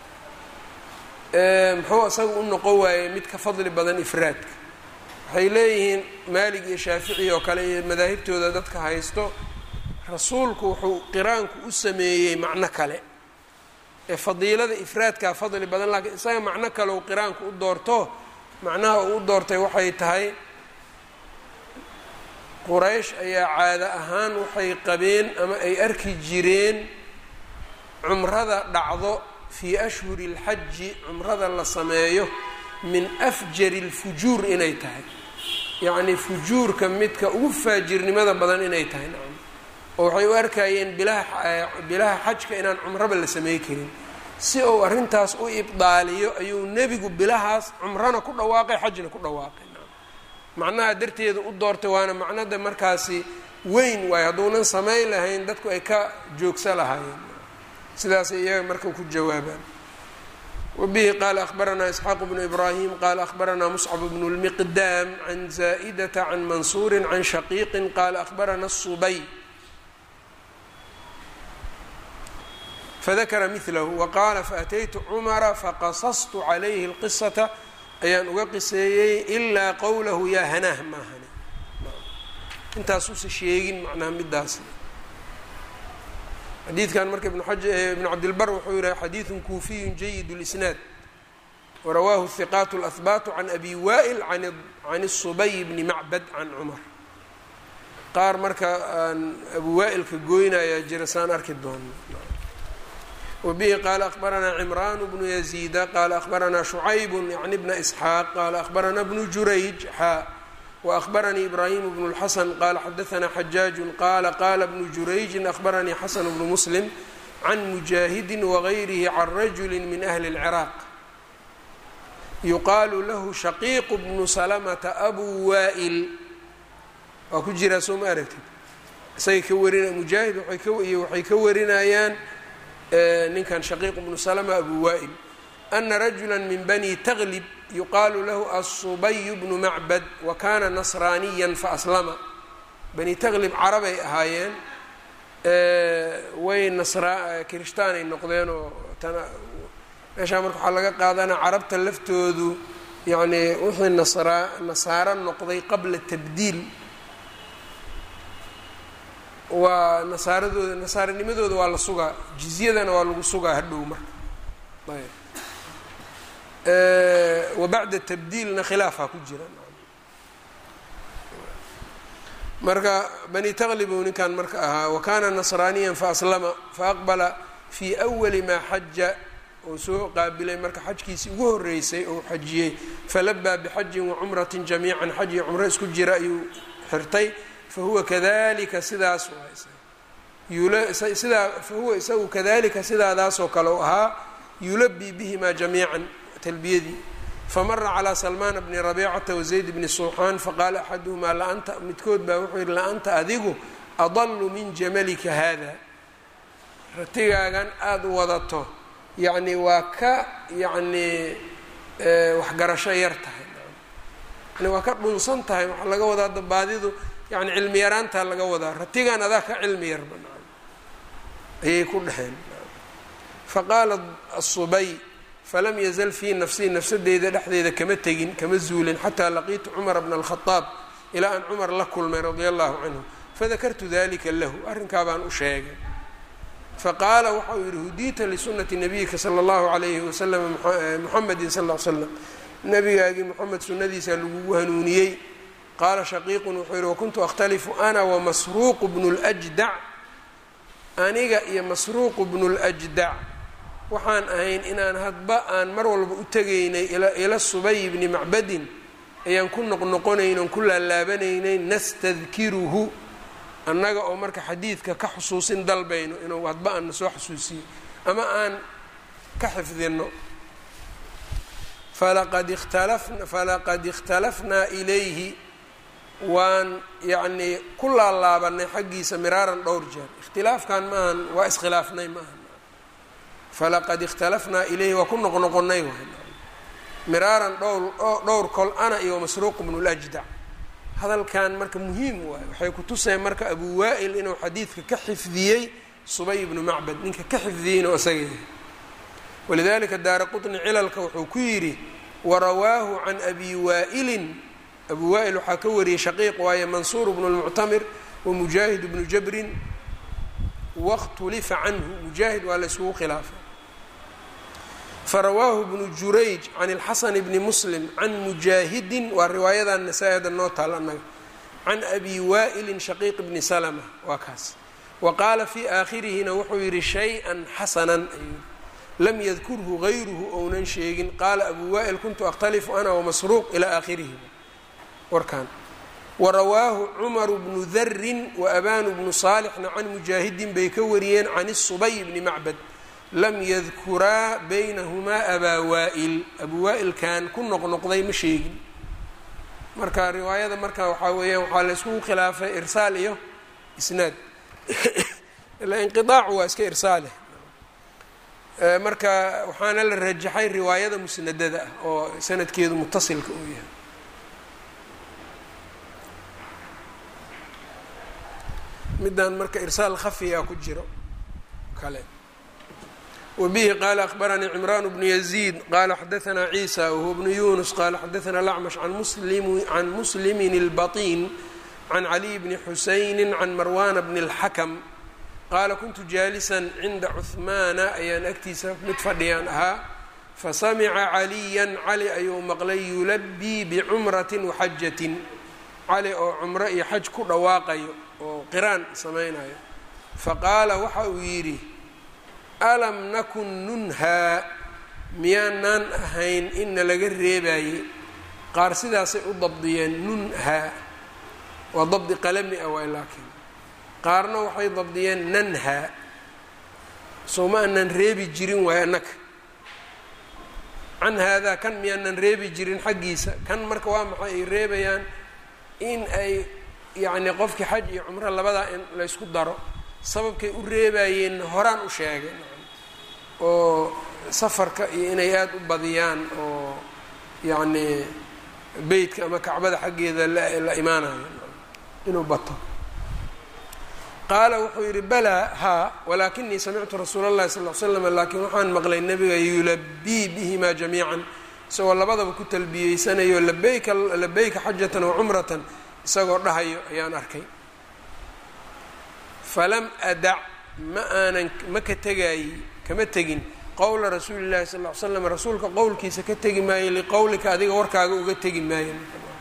muxuu isaga u noqon waayey mid ka fadli badan ifraadka waxay leeyihiin maalig iyo shaafici oo kale iyo madaahibtooda dadka haysto rasuulku wuxuu qiraanku u sameeyey macno kale ee fadiilada ifraadkaa fadli badan laakiin isaga macno kale uu qiraanku u doorto macnaha uu u doortay waxay tahay quraysh ayaa caado ahaan waxay qabeen ama ay arki jireen cumrada dhacdo fii ashhuri اlxaji cumrada la sameeyo min afjari اlfujuur inay tahay yacnii fujuurka midka ugu faajirnimada badan inay tahay nacam oo waxay u arkayeen bilaha bilaha xajka inaan cumraba la samey karin si uu arrintaas u ibdaaliyo ayuu nebigu bilahaas cumrana ku dhawaaqay xajna ku dhawaaqay macnaha darteeda u doortay waana macnada markaasi weyn waayo hadduunan samayn lahayn dadku ay ka joogsa lahaayeen sidaasay iyaga marka ku jawaabaan wabihi qaala akhbaranaa isxaaq bnu ibraahim qaala akhbaranaa muscab bnu lmiqdaam can zaa'idata can mansuuri can shaqiiqin qaala akhbarana subay fadakara milahu waqaala faataytu cumara faqasastu calayhi اlqisata ayaan uga qiseeyey ilaa qowlahu yaa hanaah maahane intaasuusa sheegin macnaha midaas xadiidkan marka ibnu cabdilbar wuxuu yihi xadiidun kuufiyun jayid اlisnaad warawaahu hiqaat اlahbaatu can abi wa'il can الsubay bni macbad can cumar qaar marka aan abu wa'ilka goynayaa jira saan arki doono wbihi qaala akhbaranaa cimraan bnu yaziida qaala akhbaranaa shucayb yacni bna isxaaq qaala akhbaranaa bnu jurayj xaa waahbaranii ibraahim bnu اlxasan qaala xadaanaa xajaaju qaala qaala bnu jurayjin ahbaranii xasan bnu muslim can mujaahidi wagayrihi can rajuli min ahli اlciraaq yuqaalu lahu shaqiiqu bnu salamata abu waa'il waa ku jiraa soo ma aragtid isagay ka warina mujaahid waxay ka warinayaan ninkan shaqiiq bnu salma abu wa'il ana rajula min bani taglib yuqaalu lahu asubay bnu macbad wa kana nasraaniya faaslama bani taglib carabay ahaayeen way nasra kirishtaanay noqdeen oo tana meeshaa marka waxaa laga qaadanaa carabta laftoodu yacnii wixii nasra nasaaro noqday qabla tabdiil waa nasaaradooda nasaaranimadooda waa la sugaa jizyadana waa lagu sugaa hadhow marka ayb wa bacda tabdiilna khilaafaa ku jira marka bani taqlibu ninkan marka ahaa wa kana nasraaniya faaslama faaqbala fii awali maa xaja oo soo qaabilay marka xajkiisii ugu horeysay oo xajiyey falabaa bixajin wacumratin jamiican xaj iyo cumro isku jira ayuu xirtay fahuwa kadalika sidaas sidaa fahuwa isagu kadalika sidaadaasoo kale u ahaa yulabii bihimaa jamiican talbiyadii famara calaa salmaana bni rabiicata wazayd bni suuxaan faqaala axaduhumaa laanta midkood baa wuxuu yihi la-anta adigu adalu min jamalika haada ratigaagan aada wadato yacni waa ka yacnii waxgarasho yar tahay yani waa ka dhunsan tahay waxaa laga wadaa dabaadidu yani cilmi yaraantaa laga wadaa ratigan adaa ka cilmi yarba ayay ku dhaheen faqaala asubay falam yazal fii nafsii nafsadeyda dhexdeeda kama tegin kama zuulin xataa laqiitu cumara bna alkhadaab ilaa aan cumar la kulmay radia allahu canhu fadakartu dalika lahu arrinkaa baan u sheegay faqaala waxa uu yihi hudiita lisunati nabiyika sala allahu alayhi wasalam muxamedin sal l slam nabigaagii moxamed sunadiisa lagugu hanuuniyey qaala shaqiiqun wuxuu yihi wakuntu akhtalifu ana wamasruuqu bnu ljdac aniga iyo masruuqu bnu ljdac waxaan ahayn inaan hadba aan mar walba u tegaynay ila subay bni macbadin ayaan ku noqnoqonayn oon ku laalaabanaynay nastadkiruhu annaga oo marka xadiidka ka xusuusin dalbayno inuu hadba aan na soo xusuusiyo ama aan ka xifdino falaqad ikhtalafna falaqad ikhtalafnaa ilayhi waan yacnii ku laalaabanay xaggiisa miraaran dhowr jeer ikhtilaafkan maahan waa iskhilaafnay maahan falaqad ikhtalafnaa ilayhi waa ku noqnoqonay miraaran dhowr dhowr kol ana iyo masruuq bnu ljdac hadalkan marka muhiim waayo waxay ku tuseen marka abu waa'il inuu xadiidka ka xifdiyey subay ibnu macbad ninka ka xifdiyey inuu isaga yahay walidalika daara qطni cilalka wuxuu ku yidhi warawaahu can abi waa'ilin abu waa'il waxaa ka wariyey shaqiiq waaye mansuur bnu lmuctamir wamujaahid bnu jabrin wakhtulifa canhu mujaahid waa la isugu khilaafay farawaahu bnu jurayj can اlxasan bni muslim can mujaahidin waa riwaayadan nasaa-ida noo taal annaga can abi waa'ilin shaqiiq bni salma waa kaas wa qaala fii aakhirihina wuxuu yidhi shay-an xasanan ayuu lam yadkurhu gayruhu ounan sheegin qaala abu waa'il kuntu akhtalifu ana wamasruuq ilaa aakhirihi warkan warawaahu cumaru bnu darin waabanu bnu saalixna can mujaahidin bay ka wariyeen can isubay bni macbad lam yadkuraa baynahumaa abaa waa'il abuu waa'ilkan ku noqnoqday ma sheegin marka riwaayada marka waxaa weeyaan waxaa la iskugu khilaafay irsaal iyo isnaad ilaa inqiaacu waa iska irsaale marka waxaana la rajaxay riwaayada musnadada ah oo sanadkeedu mutasilka uu yahay middan marka irsaal khafiya ku jiro kale wbihi qala akhbaranii cimran bnu yaziid qala xadaanaa ciisa wahuwa bnu yunus qala xadaanaa lacmash can muslimin اlbaطin can caliy bni xusayni can marwana bni اlxakm qaala kuntu jaalisan cinda cuhmaana ayaan agtiisa mid fadhiyaan ahaa fasamica caliyan cali ayuu maqlay yulabii bicumrati waxajatin cali oo cumro iyo xaj ku dhawaaqayo oo qiraan samaynayo faqaala waxa uu yidhi alam nakun nunhaa miyaanaan ahayn inna laga reebaayey qaar sidaasay u dabdiyeen nunhaa waa dabdi qalami ah waay laakiin qaarna waxay dabdiyeen nanhaa soo ma aanan reebi jirin waay annaka can haadaa kan miyaanan reebi jirin xaggiisa kan marka waa maxay ay reebayaan in ay yacni qofkii xaj iyo cumro labadaa in laysku daro sababkay u reebayeen horaan u sheegay oo safarka iyo inay aada u badiyaan oo yacni beytka ama kacbada xaggeeda la imaanayo inuu bato qaala wuxuu yidhi balaa haa walaakinii samictu rasuula اllahi sal l slam laakiin waxaan maqlay nebiga yulabii bihimaa jamiican isagoo labadaba ku talbiyeysanayo labeyka labeyka xajatan wa cumratan isagoo dhahayo ayaan arkay falam adac ma aanan ma ka tegaayi kama tegin qowla rasuuli llahi sal ll ly slam rasuulka qowlkiisa ka tegi maayo liqowlika adiga warkaaga uga tegi maayo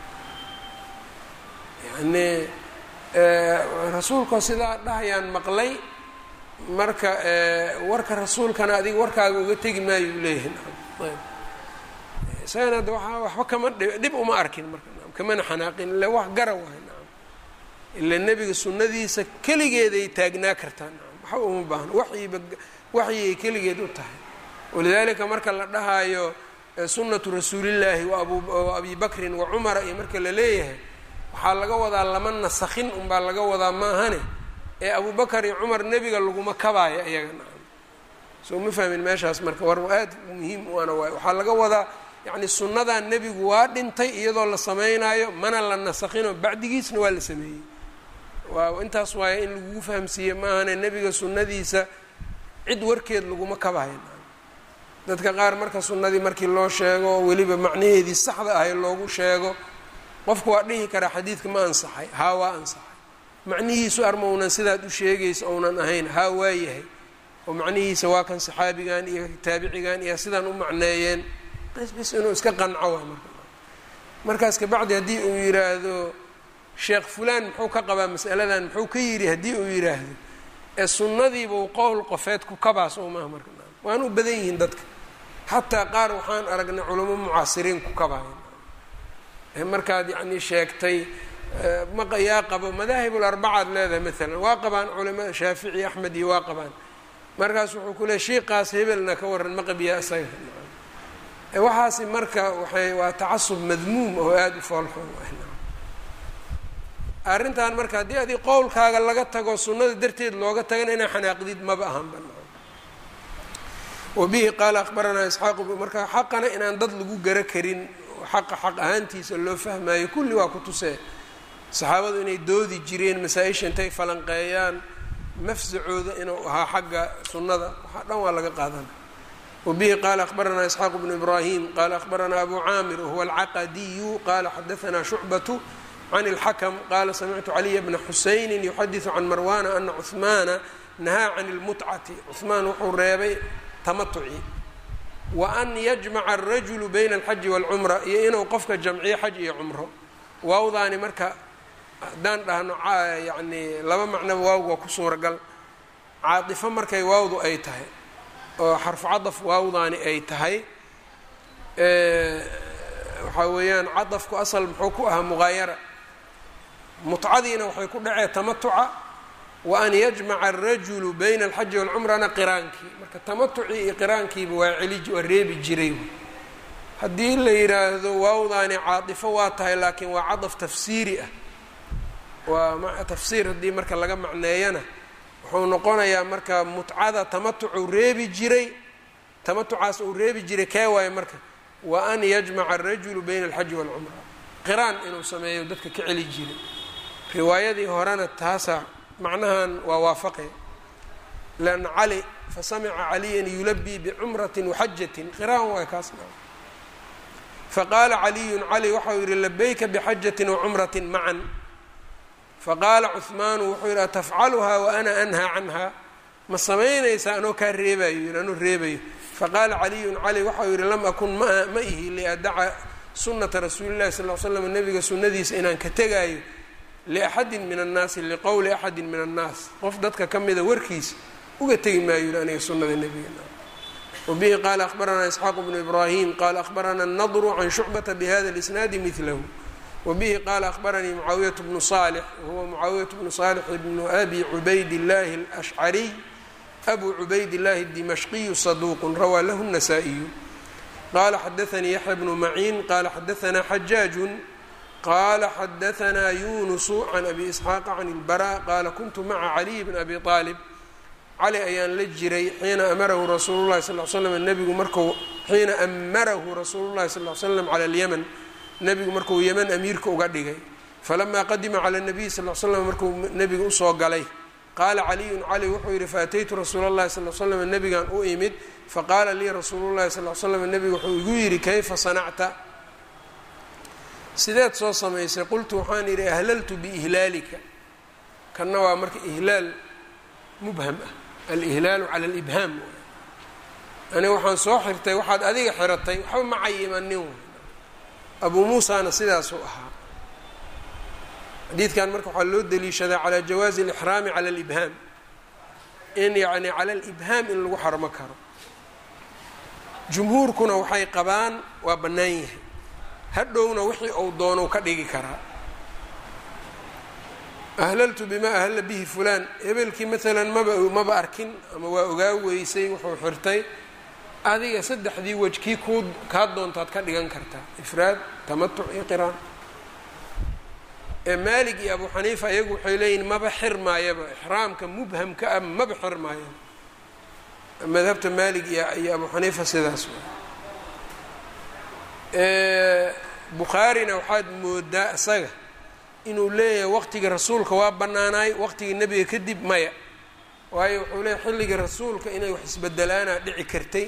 yani rasuulkoo sidaa dhahayaan maqlay marka warka rasuulkana adiga warkaaga uga tegi maayo u leeyahay isagana ada waa waxba kama dhib uma arkin marka kamana xanaaqin ille wax gara waay naam ila nebiga sunnadiisa keligeeday taagnaa kartaa naam waxba uma baahno waxyiba waxyigay keligeed u tahay walidaalika marka la dhahaayo sunnatu rasuulillaahi wa abi bakrin wa cumara iyo marka la leeyahay waxaa laga wadaa lama nasakhin unbaa laga wadaa maahane ee abubakar iyo cumar nebiga laguma kabaayo iyaga nacam soo ma fahmin meeshaas marka war aad muhiim u ana waay waxaa laga wadaa yacni sunnadan nebigu waa dhintay iyadoo la sameynaayo mana la nasakhinoo bacdigiisna waa la sameeyey waa intaas waaya in lagugu fahamsiiye maahane nebiga sunnadiisa cid warkeed laguma kabayo dadka qaar marka sunnadii markii loo sheego weliba macnaheedii saxda ahay loogu sheego qofku waa dhihi karaa xadiidka ma ansaxay haa waa ansaxay macnihiisu arma unan sidaad u sheegaysa ounan ahayn haa waa yahay oo macnihiisa waa kan saxaabigan iyo taabicigan iyo sidaan u macneeyeen bes bes inuu iska qanco waa marka markaas kabacdi haddii uu yiraahdo sheekh fulaan muxuu ka qabaa masaladan muxuu ka yidhi haddii uu yidhaahdo ee sunnadiibuu qowl qofeed ku kabaa soo maaha marka waana u badan yihiin dadka xataa qaar waxaan aragnay culamo mucaasiriin ku kabaayan markaad yacni sheegtay maqa yaa qabo madaahib larbacaad leedahay maalan waa qabaan culamada shaafici axmed iyo waa qabaan markaas wuxuu ku leey shiiqaas hebelna ka waran maqabiyaa isaga waxaasi marka waxay waa tacasub madmuum oo aada u foolxun arrintan marka haddii adi qowlkaaga laga tago sunnada darteed looga tagana inaa xanaaqdid maba ahan ba wabihi qaala akhbaranaa isxaaq marka xaqana inaan dad lagu gara karin xaqa xaq ahaantiisa loo fahmayo kulli waa ku tusee saxaabadu inay doodi jireen masaa-isha intay falanqeeyaan mafsacooda inuu ahaa xagga sunnada waxaa dhan waa laga qaadana wabihi qaala akhbaranaa isxaaq bnu ibraahim qaala akhbaranaa abu caamir wahuwa alcaqadiyu qaala xadaanaa shucbatu can اlxakm qaala samictu caliya bna xusayni yuxadiثu can marwana ana cuhmaana nahaa can اlmutcati cuhmaan wuxuu reebay tamatuci wa an yajmaca alrajulu bayna alxaji wاlcumra iyo inuu qofka jamciyo xaj iyo cumro waawdaani marka haddaan dhahno yacni laba macnoba waawga waa ku suuragal caatifo markay waawdu ay tahay oo xarfu cadaf waawdaani ay tahay waxaa weeyaan cadafku asal muxuu ku ahaa muqaayara mutcadiina waxay ku dhacee tamatuca wa an yajmaca arajulu bayna alxaji walcumrana qiraankii marka tamatucii iyo qiraankiiba waa celi waa reebi jiray haddii la yidhaahdo waawdaani caatifo waa tahay laakiin waa cadaf tafsiiri ah waa tafsiir haddii marka laga macneeyana wuxuu noqonayaa marka mutcada tamatucuu reebi jiray tamatucaas uu reebi jiray kee waayo marka wa an yajmaca arajulu bayna alxaji walcumra qiraan inuu sameeyo dadka ka celi jiray riwaayadii horena taasa macnahan waa waafaqe lan cali fasamica caliyan yulabii bicumrati waxajatin qiraan waay kaasna faqaala caliyun cali waxau yihi labayka bixajatin wacumratin macan faqaala cuhmaanu wuxuu yidhi atafcaluhaa wa ana anhaa canha ma samaynaysaa anoo kaa reebayo yidhi anuu reebayo faqaala caliyun cali waxau yidhi lam akun ma ma ihi liadaca sunata rasuuli llahi sal l slam nabiga sunnadiisa inaan ka tegaayo liaxadin min annaasi liqowli axadin min annaas qof dadka ka mida warkiisa uga tegi maayo yidhi aniga sunnada nebiga wabihi qaala akhbaranaa isxaaq bnu ibraahim qaala akhbarana nadru can shucbata bihada lisnaadi milahu wbihi qaala akhbaranii mucaawiyat bnu salix wahuwa mucaawiyat bnu salix bnu abi cubayd illahi alashcariy abu cubayd illahi dimashqiyu saduuqun rawaa lahu الnasaa-iyu qaala xadaanii yaxya bnu maciin qaala xadaanaa xajaajun qaala xadaanaa yunusu can abi isxaaqa can ilbara qaala kuntu maca caliy bn abi aalib cali ayaan la jiray xiina amarahu rasuulu llahi sal l slam nebigu marku xiina amarahu rasuulu llahi sal l slam cala alyaman nebigu markuu yeman amiirka uga dhigay falamaa qadima cala nabiyi sal l slam markuu nebiga usoo galay qaala caliyun cali wuxuu yidhi faataytu rasuula llahi sal l slam nebigan u imid faqaala lii rasuulu llahi sal l slam nebigu wuxuu igu yidhi kayfa sanacta sideed soo samaysay qultu waxaan yidhi ahlaltu biihlaalika kanna waa marka ihlaal mubham ah alihlaalu cala alibhaam aniga waxaan soo xirtay waxaad adiga xiratay waxba ma cayimanin abuu muusaana sidaasuu ahaa xadiidkan marka waxaa loo daliishadaa calaa jawaazi alixraami cala alibhaam in yacni cala alibhaam in lagu xarmo karo jumhuurkuna waxay qabaan waa bannaan yahay hadhowna wixii uu doonou ka dhigi karaa ahlaltu bimaa ahalla bihi fulaan hebelkii maalan maba maba arkin ama waa ogaa weysay wuxuu xirtay adiga saddexdii wej kii kuu kaa doontaad ka dhigan kartaa ifraad tamatuc iyo qiraan ee maalig iyo abu xaniifa iyagu waxay leeyihin maba xir maayaba ixraamka mubhamka ah maba xir maayaba madhabta maalig iyo iyo abu xaniifa sidaas bukhaarina waxaad moodaa isaga inuu leeyahay waqtigii rasuulka waa bannaanaay waqtigii nebiga kadib maya waayo wuxuu leeyahy xilligii rasuulka inay wax isbedelaana dhici kartay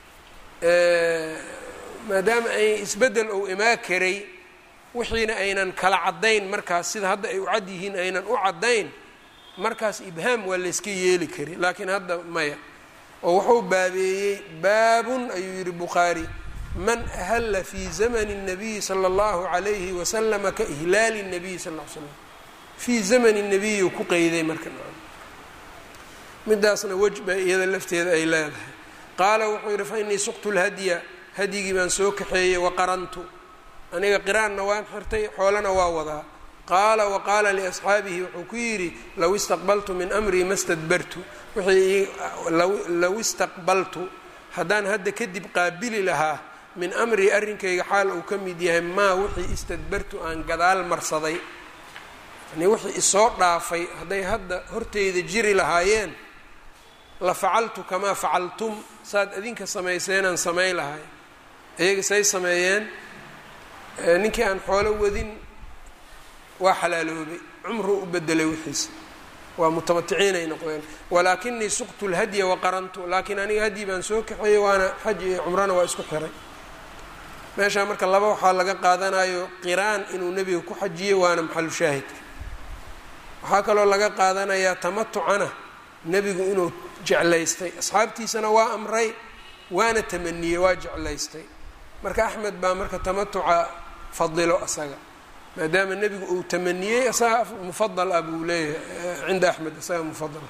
maadaama ay isbeddel ou imaa karay wixiina aynan kala caddayn markaas sida hadda ay u cad yihiin aynan u caddayn markaas ibhaam waa layska yeeli kari laakiin hadda maya oo wuxuu baabeeyey baabun ayuu yidhi bukhaari man ahalla fii zamani الnabiyi salى اllahu عalayhi waslama ka ihlaali الnabiyi sal l slam fii zamani الnabiyi ku qeyday marka midaasna wej ba iyada lafteeda ay leedahay qaala wuxuu yidhi fainii suqtu lhadya hadyigii baan soo kaxeeyey waqarantu aniga qiraanna waan xirtay xoolana waa wadaa qaala waqaala liasxaabihi wuxuu ku yidhi low istaqbaltu min amrii ma stadbartu wixii low istaqbaltu haddaan hadda kadib qaabili lahaa min amrii arrinkayga xaal uu ka mid yahay maa wixii istadbartu aan gadaal marsaday yani wixii isoo dhaafay hadday hadda horteyda jiri lahaayeen la facaltu kamaa facaltum saad idinka samayseenaan samayn lahay iyaga say sameeyeen ninkii aan xoolo wadin waa xalaaloobay cumruu u bedelay wixiisa waa mutamaticiinay noqdeen walaakinii suqtu lhadya waqarantu laakiin aniga hadyi baan soo kaxeeyey waana xaj iyo cumrana waa isku xiray meeshaa marka laba waxaa laga qaadanayo qiraan inuu nebiga ku xajiyey waana maxalu shaahidka waxaa kaloo laga qaadanayaa tamatucana nebigu inuu jeclaystay asxaabtiisana waa amray waana tamaniyey waa jeclaystay marka axmed baa marka tamatuca fadilo asaga maadaama nebigu uu tamaniyey isaga mufadal ah buu leeyahay cinda axmed isaga mufadal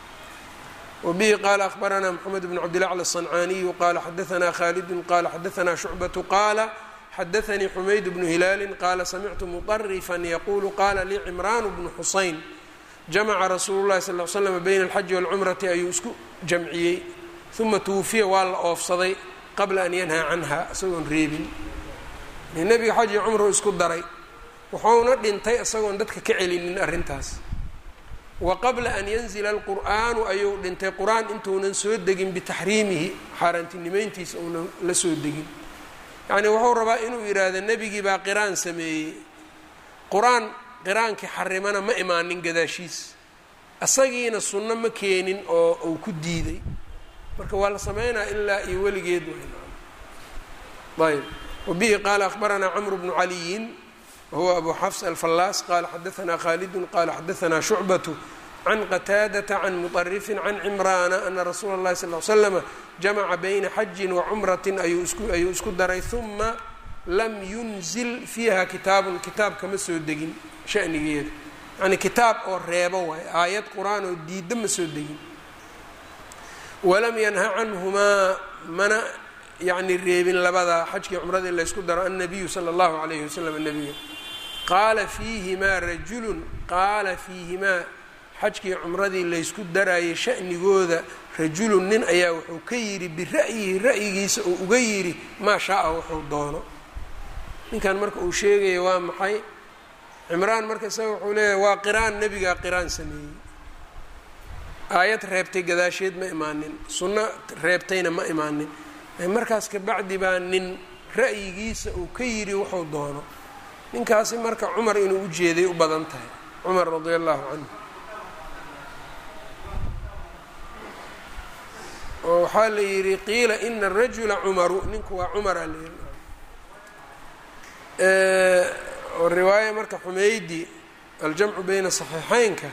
wbihi qaala akhbaranaa mxamed bn cabdilacl الصancaniyu qala xadaanaa khalidu qala xadaanaa shucbatu qaala xadaanii xumayd bnu hilaali qaala samictu muطarifan yaqulu qala lii cimraan bnu xusayn jamaca rasuulu lahi sal l slm bayna alxaji wاlcumrati ayuu isku jamciyey uma twufiya waa la oofsaday qabla an yanhaa canha isagoon reebin nebiga xaj iyo cumru isku daray wuxuuna dhintay isagoon dadka ka celinin arrintaas wa qabla an yanzila alqur'aanu ayuu dhintay qur-aan intuunan soo degin bitaxriimihi xaaraantinimeyntiisa uunan la soo degin yacnii wuxuu rabaa inuu yidhaahdo nebigii baa qiraan sameeyey qur-aan qiraankii xarimana ma imaanin gadaashiis asagiina sunno ma keenin oo uu ku diiday marka waa la sameynaa ilaa iyo weligeed ayb wabihi qaala akhbaranaa camru bnu caliyin whuwa abu xafs alfallaas qala xadaanaa khalidu qala xadaanaa shucbatu can qataadata can muطarifin can cimraana ana rasuula اllahi sal l slama jamaca bayna xajin wacumratin ayuu isku daray huma lam yunzil fiiha kitaabun kitaab kama soo degin shanigeeda yani kitaab oo reebo waay aayad qur-aan oo diidda ma soo degin walam yanha canhumaa mana yani reebin labada xajkii cumradii laysku daro annabiyu sala اllahu alayhi wasalam nabiga qaala fiihimaa rajulun qaala fiihimaa xajkii cumradii laysku daraayay sha'nigooda rajulun nin ayaa wuxuu ka yidhi bira'yihi ra'yigiisa uu uga yidhi maa shaa-a wuxuu doono ninkan marka uu sheegaya waa maxay cimraan marka isaga wuxuu leeyahay waa qiraan nebigaa qiraan sameeyey aayad reebtay gadaasheed ma imaanin sunno reebtayna ma imaanin markaas kabacdi baa nin ra'yigiisa uu ka yidhi wuxuu doono ninkaasi marka cumar inuu u jeeday u badan tahay cumar radia allahu canhu oo waxaa la yidhi qiila ina arajula cumaru ninku waa cumara la yidhi oo riwaaya marka xumeydi aljamcu bayna saxiixeynka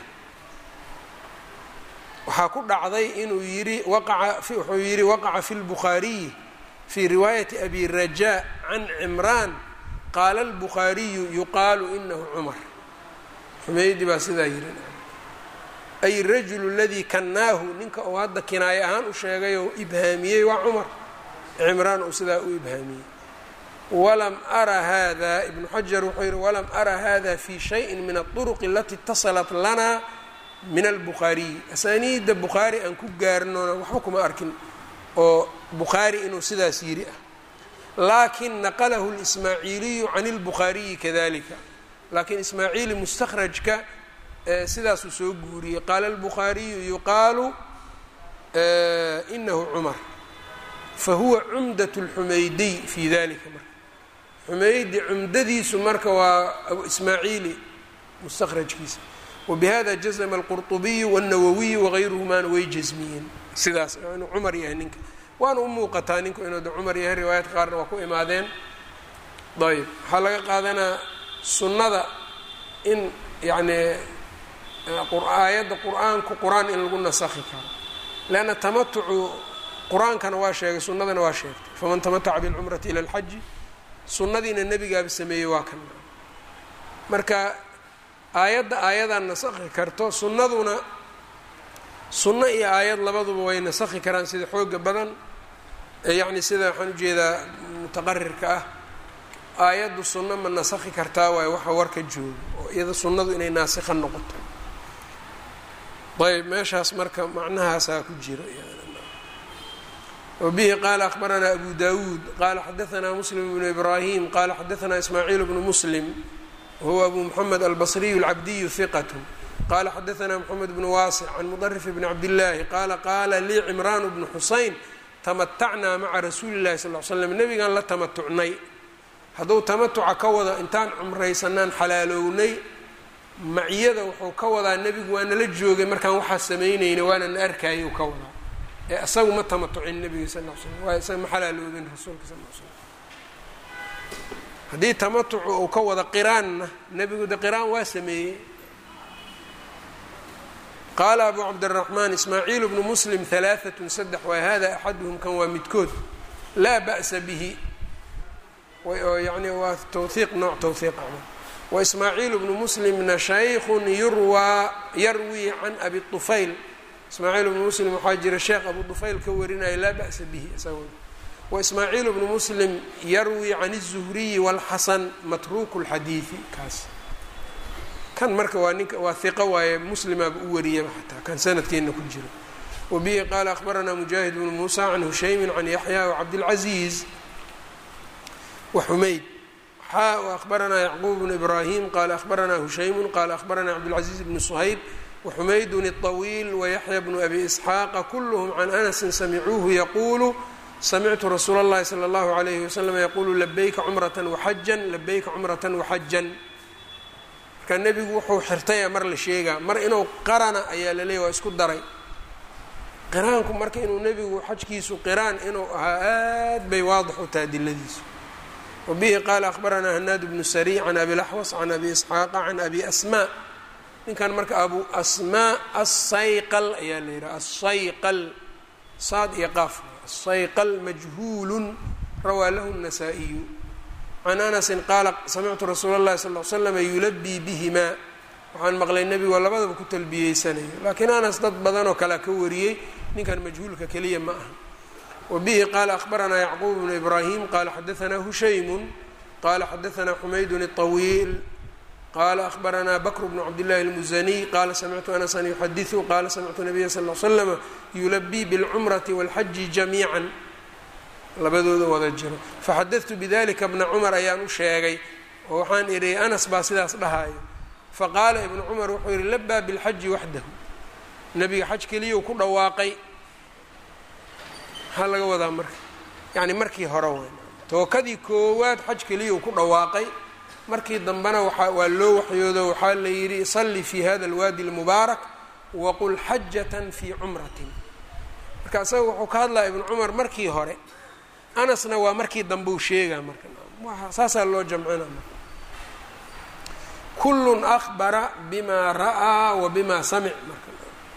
waxaa ku dhacday inuu yidhi waqaca wuxuu yidhi waqaca fi lbukhaariyi fii riwaayati abi rajaa can cimraan qaala albukhaariyu yuqaalu inahu cumar xumeydi baa sidaa yidhi ay rajulu aladii kannaahu ninka uu hadda kinaaye ahaan u sheegay oo ibhaamiyey waa cumar cimraan uu sidaa u ibhaamiyey walam ara hada ibnu xajar wuxuu yihi walam ara hada fi shayin min aلطuruq alati itasalat lana min albukhaariyi asaaniidda bukhaari aan ku gaarnona waxba kuma arkin oo bukhaari inuu sidaas yidhi ah lakin naqlahu اlismaaciiliyu can اlbukhaariyi kadalika lakiin ismaaciili mustakhrajka sidaasuu soo guuriyey qaala albukhaariyu yuqaalu inahu cumar fahuwa cumdat اlxumeydiy fi dalika marka xumeydi cumdadiisu marka waa ismaaciili mustakhrajkiisa wbihada jazma alqurطubiyu wاlnawawiyu wagayruhumaana way jasmiyeen sidaas inuu cumar yahay ninka waana u muuqataa ninku inuu de cumar yahay riwaayadka qaarna waa ku imaadeen ayb waxaa laga qaadanaa sunnada in yacni aayadda qur-aanku qur-aan in lagu nasakhi karo leanna tamatucu qur-aankana waa sheegay sunnadana waa sheegtay faman tamataca bilcumrati ila alxaji sunnadiina nebigaaba sameeyey waa kan marka aayadda aayadan nasakhi karto sunnaduna sunno iyo aayad labaduba way nasakhi karaan sida xooga badan yacni sida waxaan ujeedaa mutaqarirka ah aayaddu sunno ma nasakhi kartaa waayo waxa warka joogo oo iyada sunnadu inay naasikha noqoto ayb meeshaas marka macnahaasaa ku jiro wbihi qaala akhbaranaa abu dawuud qaala xadaanaa muslim bnu ibraahim qaala xadaanaa ismaaciil bnu muslim wahuwa abu moxamed albasriyu alcabdiyu hiqat qala xadaanaa moxamed bnu waasic can mudarif bni cabdillaahi qaala qaala lii cimraan bnu xusayn tamatacnaa maca rasuuli llahi sal l slam nebigaan la tamatucnay hadduu tamatuca ka wado intaan cumraysanaan xalaalownay maciyada wuxuu ka wadaa nebigu waa nala joogay markaan waxaa samaynayna waana na arkayay u ka wadaa ee isagu ma tamatucin nebiga sal l slam waayo isaga ma xalaaloobin rasuulka sal l slam haddii tamatucu uu ka wada qiraanna nebigu de qiraan waa sameeyey qaala abu cabdiraxmaan ismaaciil bnu muslim halaaatun saddex waay hada axaduhum kan waa midkood laa ba'sa bihi oo yani waa towhiiq nooc towhiiq ama waismaaciil bnu muslimna shaykhun yurwaa yarwii can abi طufayl ismaaciil bnu muslim waxaa jira sheekh abu طufayl ka warinaya laa ba'sa bihi isagoo waismaaciil bnu muslim yarwii can الzuhriyi wاlxasan matruuku اlxadiidi kaas kan marka waa ninka waa hiqo waaye muslimaaba u wariyaba xataa kan sanadkeena ku jira wabihi qaala akhbaranaa mujaahid bnu muusa can hushaymin can yaxya wcabdilcaziiz waxumayd xaa وأخبرnaa yعqوب بن إbrاhيم qال أخبرnaa هuشhaym qال أخبرnaa cبدالعزيز بن صhayb وxumayd الطويل ويحyى بن أbي إسحاaq kulهm عن أنس samcuuه yqul samictu rasuul الlahi slى الlه عليه وsلم yqulu لbyka cمرة وxaجا لbyka cمرة وxaجا marka nebigu wuxuu xirtaya mar la sheegaa mar inuu qarana ayaa laleeya waa isku daray qiraanku marka inuu nebigu xajkiisu qiraan inuu ahaa aad bay waadix u taha diladiisu wbihi qaala akhbaranaa hanaad bnu sariy can abi laxwas can abi isxaaqa can abi asmaa ninkan marka abu asmaa asayqal ayaa la yidhaha asayqal saad iyo qaaf asayqal majhuulun rawaa lahu الnasaa-iyu can anasin qaala samictu rasuula اllahi sal l slama yulabii bihimaa waxaan maqlay nebigoo labadaba ku talbiyeysanayo laakiin anas dad badanoo kalea ka wariyey ninkan majhuulka keliya ma aha wbihi qaala akhbaranaa yacquub bnu ibraahim qaala xadaanaa hushaymu qaala xadaanaa xumaydun الطawiil qaala akhbaranaa bakr bnu cabdillahi اlmusaniy qaala samictu anasan yuxadiثu qaala samictu nabiya sal l slama yulabii bاlcumrati wاlxaji jamiica labadooda wada jiro faxadadtu bidalika bna cumar ayaan u sheegay oo waxaan idhi anas baa sidaas dhahayo faqaala ibnu cumar wuxuu yihi labaa bilxaji waxdahu nebiga xaj keliyau ku dhawaaqay maxaa laga wadaa marka yacni markii hore waay tookadii koowaad xaj keliyau ku dhawaaqay markii dambena waa waa loo waxyoodo waxaa la yidhi salli fi hada alwaadi اlmubaarak waqul xajatan fii cumratin marka isaga wuxuu ka hadlaya ibnu cumar markii hore anasna waa markii dambe u sheegaa marka saasaa loo jamcina kullun akhbara bima ra'aa wa bima samic marka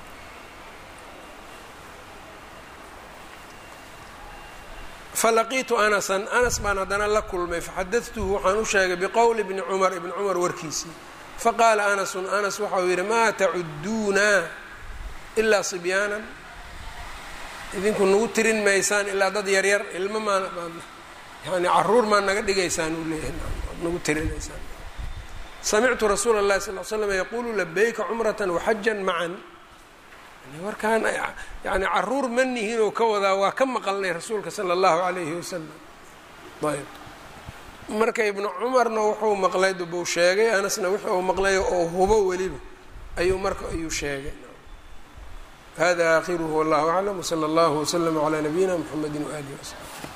falaqiitu anasan anas baan haddana la kulmay faxadadtuhu waxaan u sheegay biqowli bni cumar ibni cumar warkiisii faqaala anasun anas waxau yidhi maa tacuduuna ilaa sibyaanan idinku nagu tirin maysaan ilaa dad yaryar ilmo maa yani caruur maa naga dhigaysaan uu leeyahay nagu tirinaysaan samictu rasuula اllahi sal l slam yaquulu labayka cumrata waxajan macan warkaan yani caruur ma nihin oo ka wadaa waa ka maqalnay rasuulka sala allahu calayhi wasalam ayb marka ibnu cumarna wuxuu maqlay dubuu sheegay anasna wixi uu maqlay oo hubo weliba ayuu marka ayuu sheegay hada aakhiruhu wallahu aclam wsala allahu waslama calaa nabiyina mxamedi waalihi wasaxbi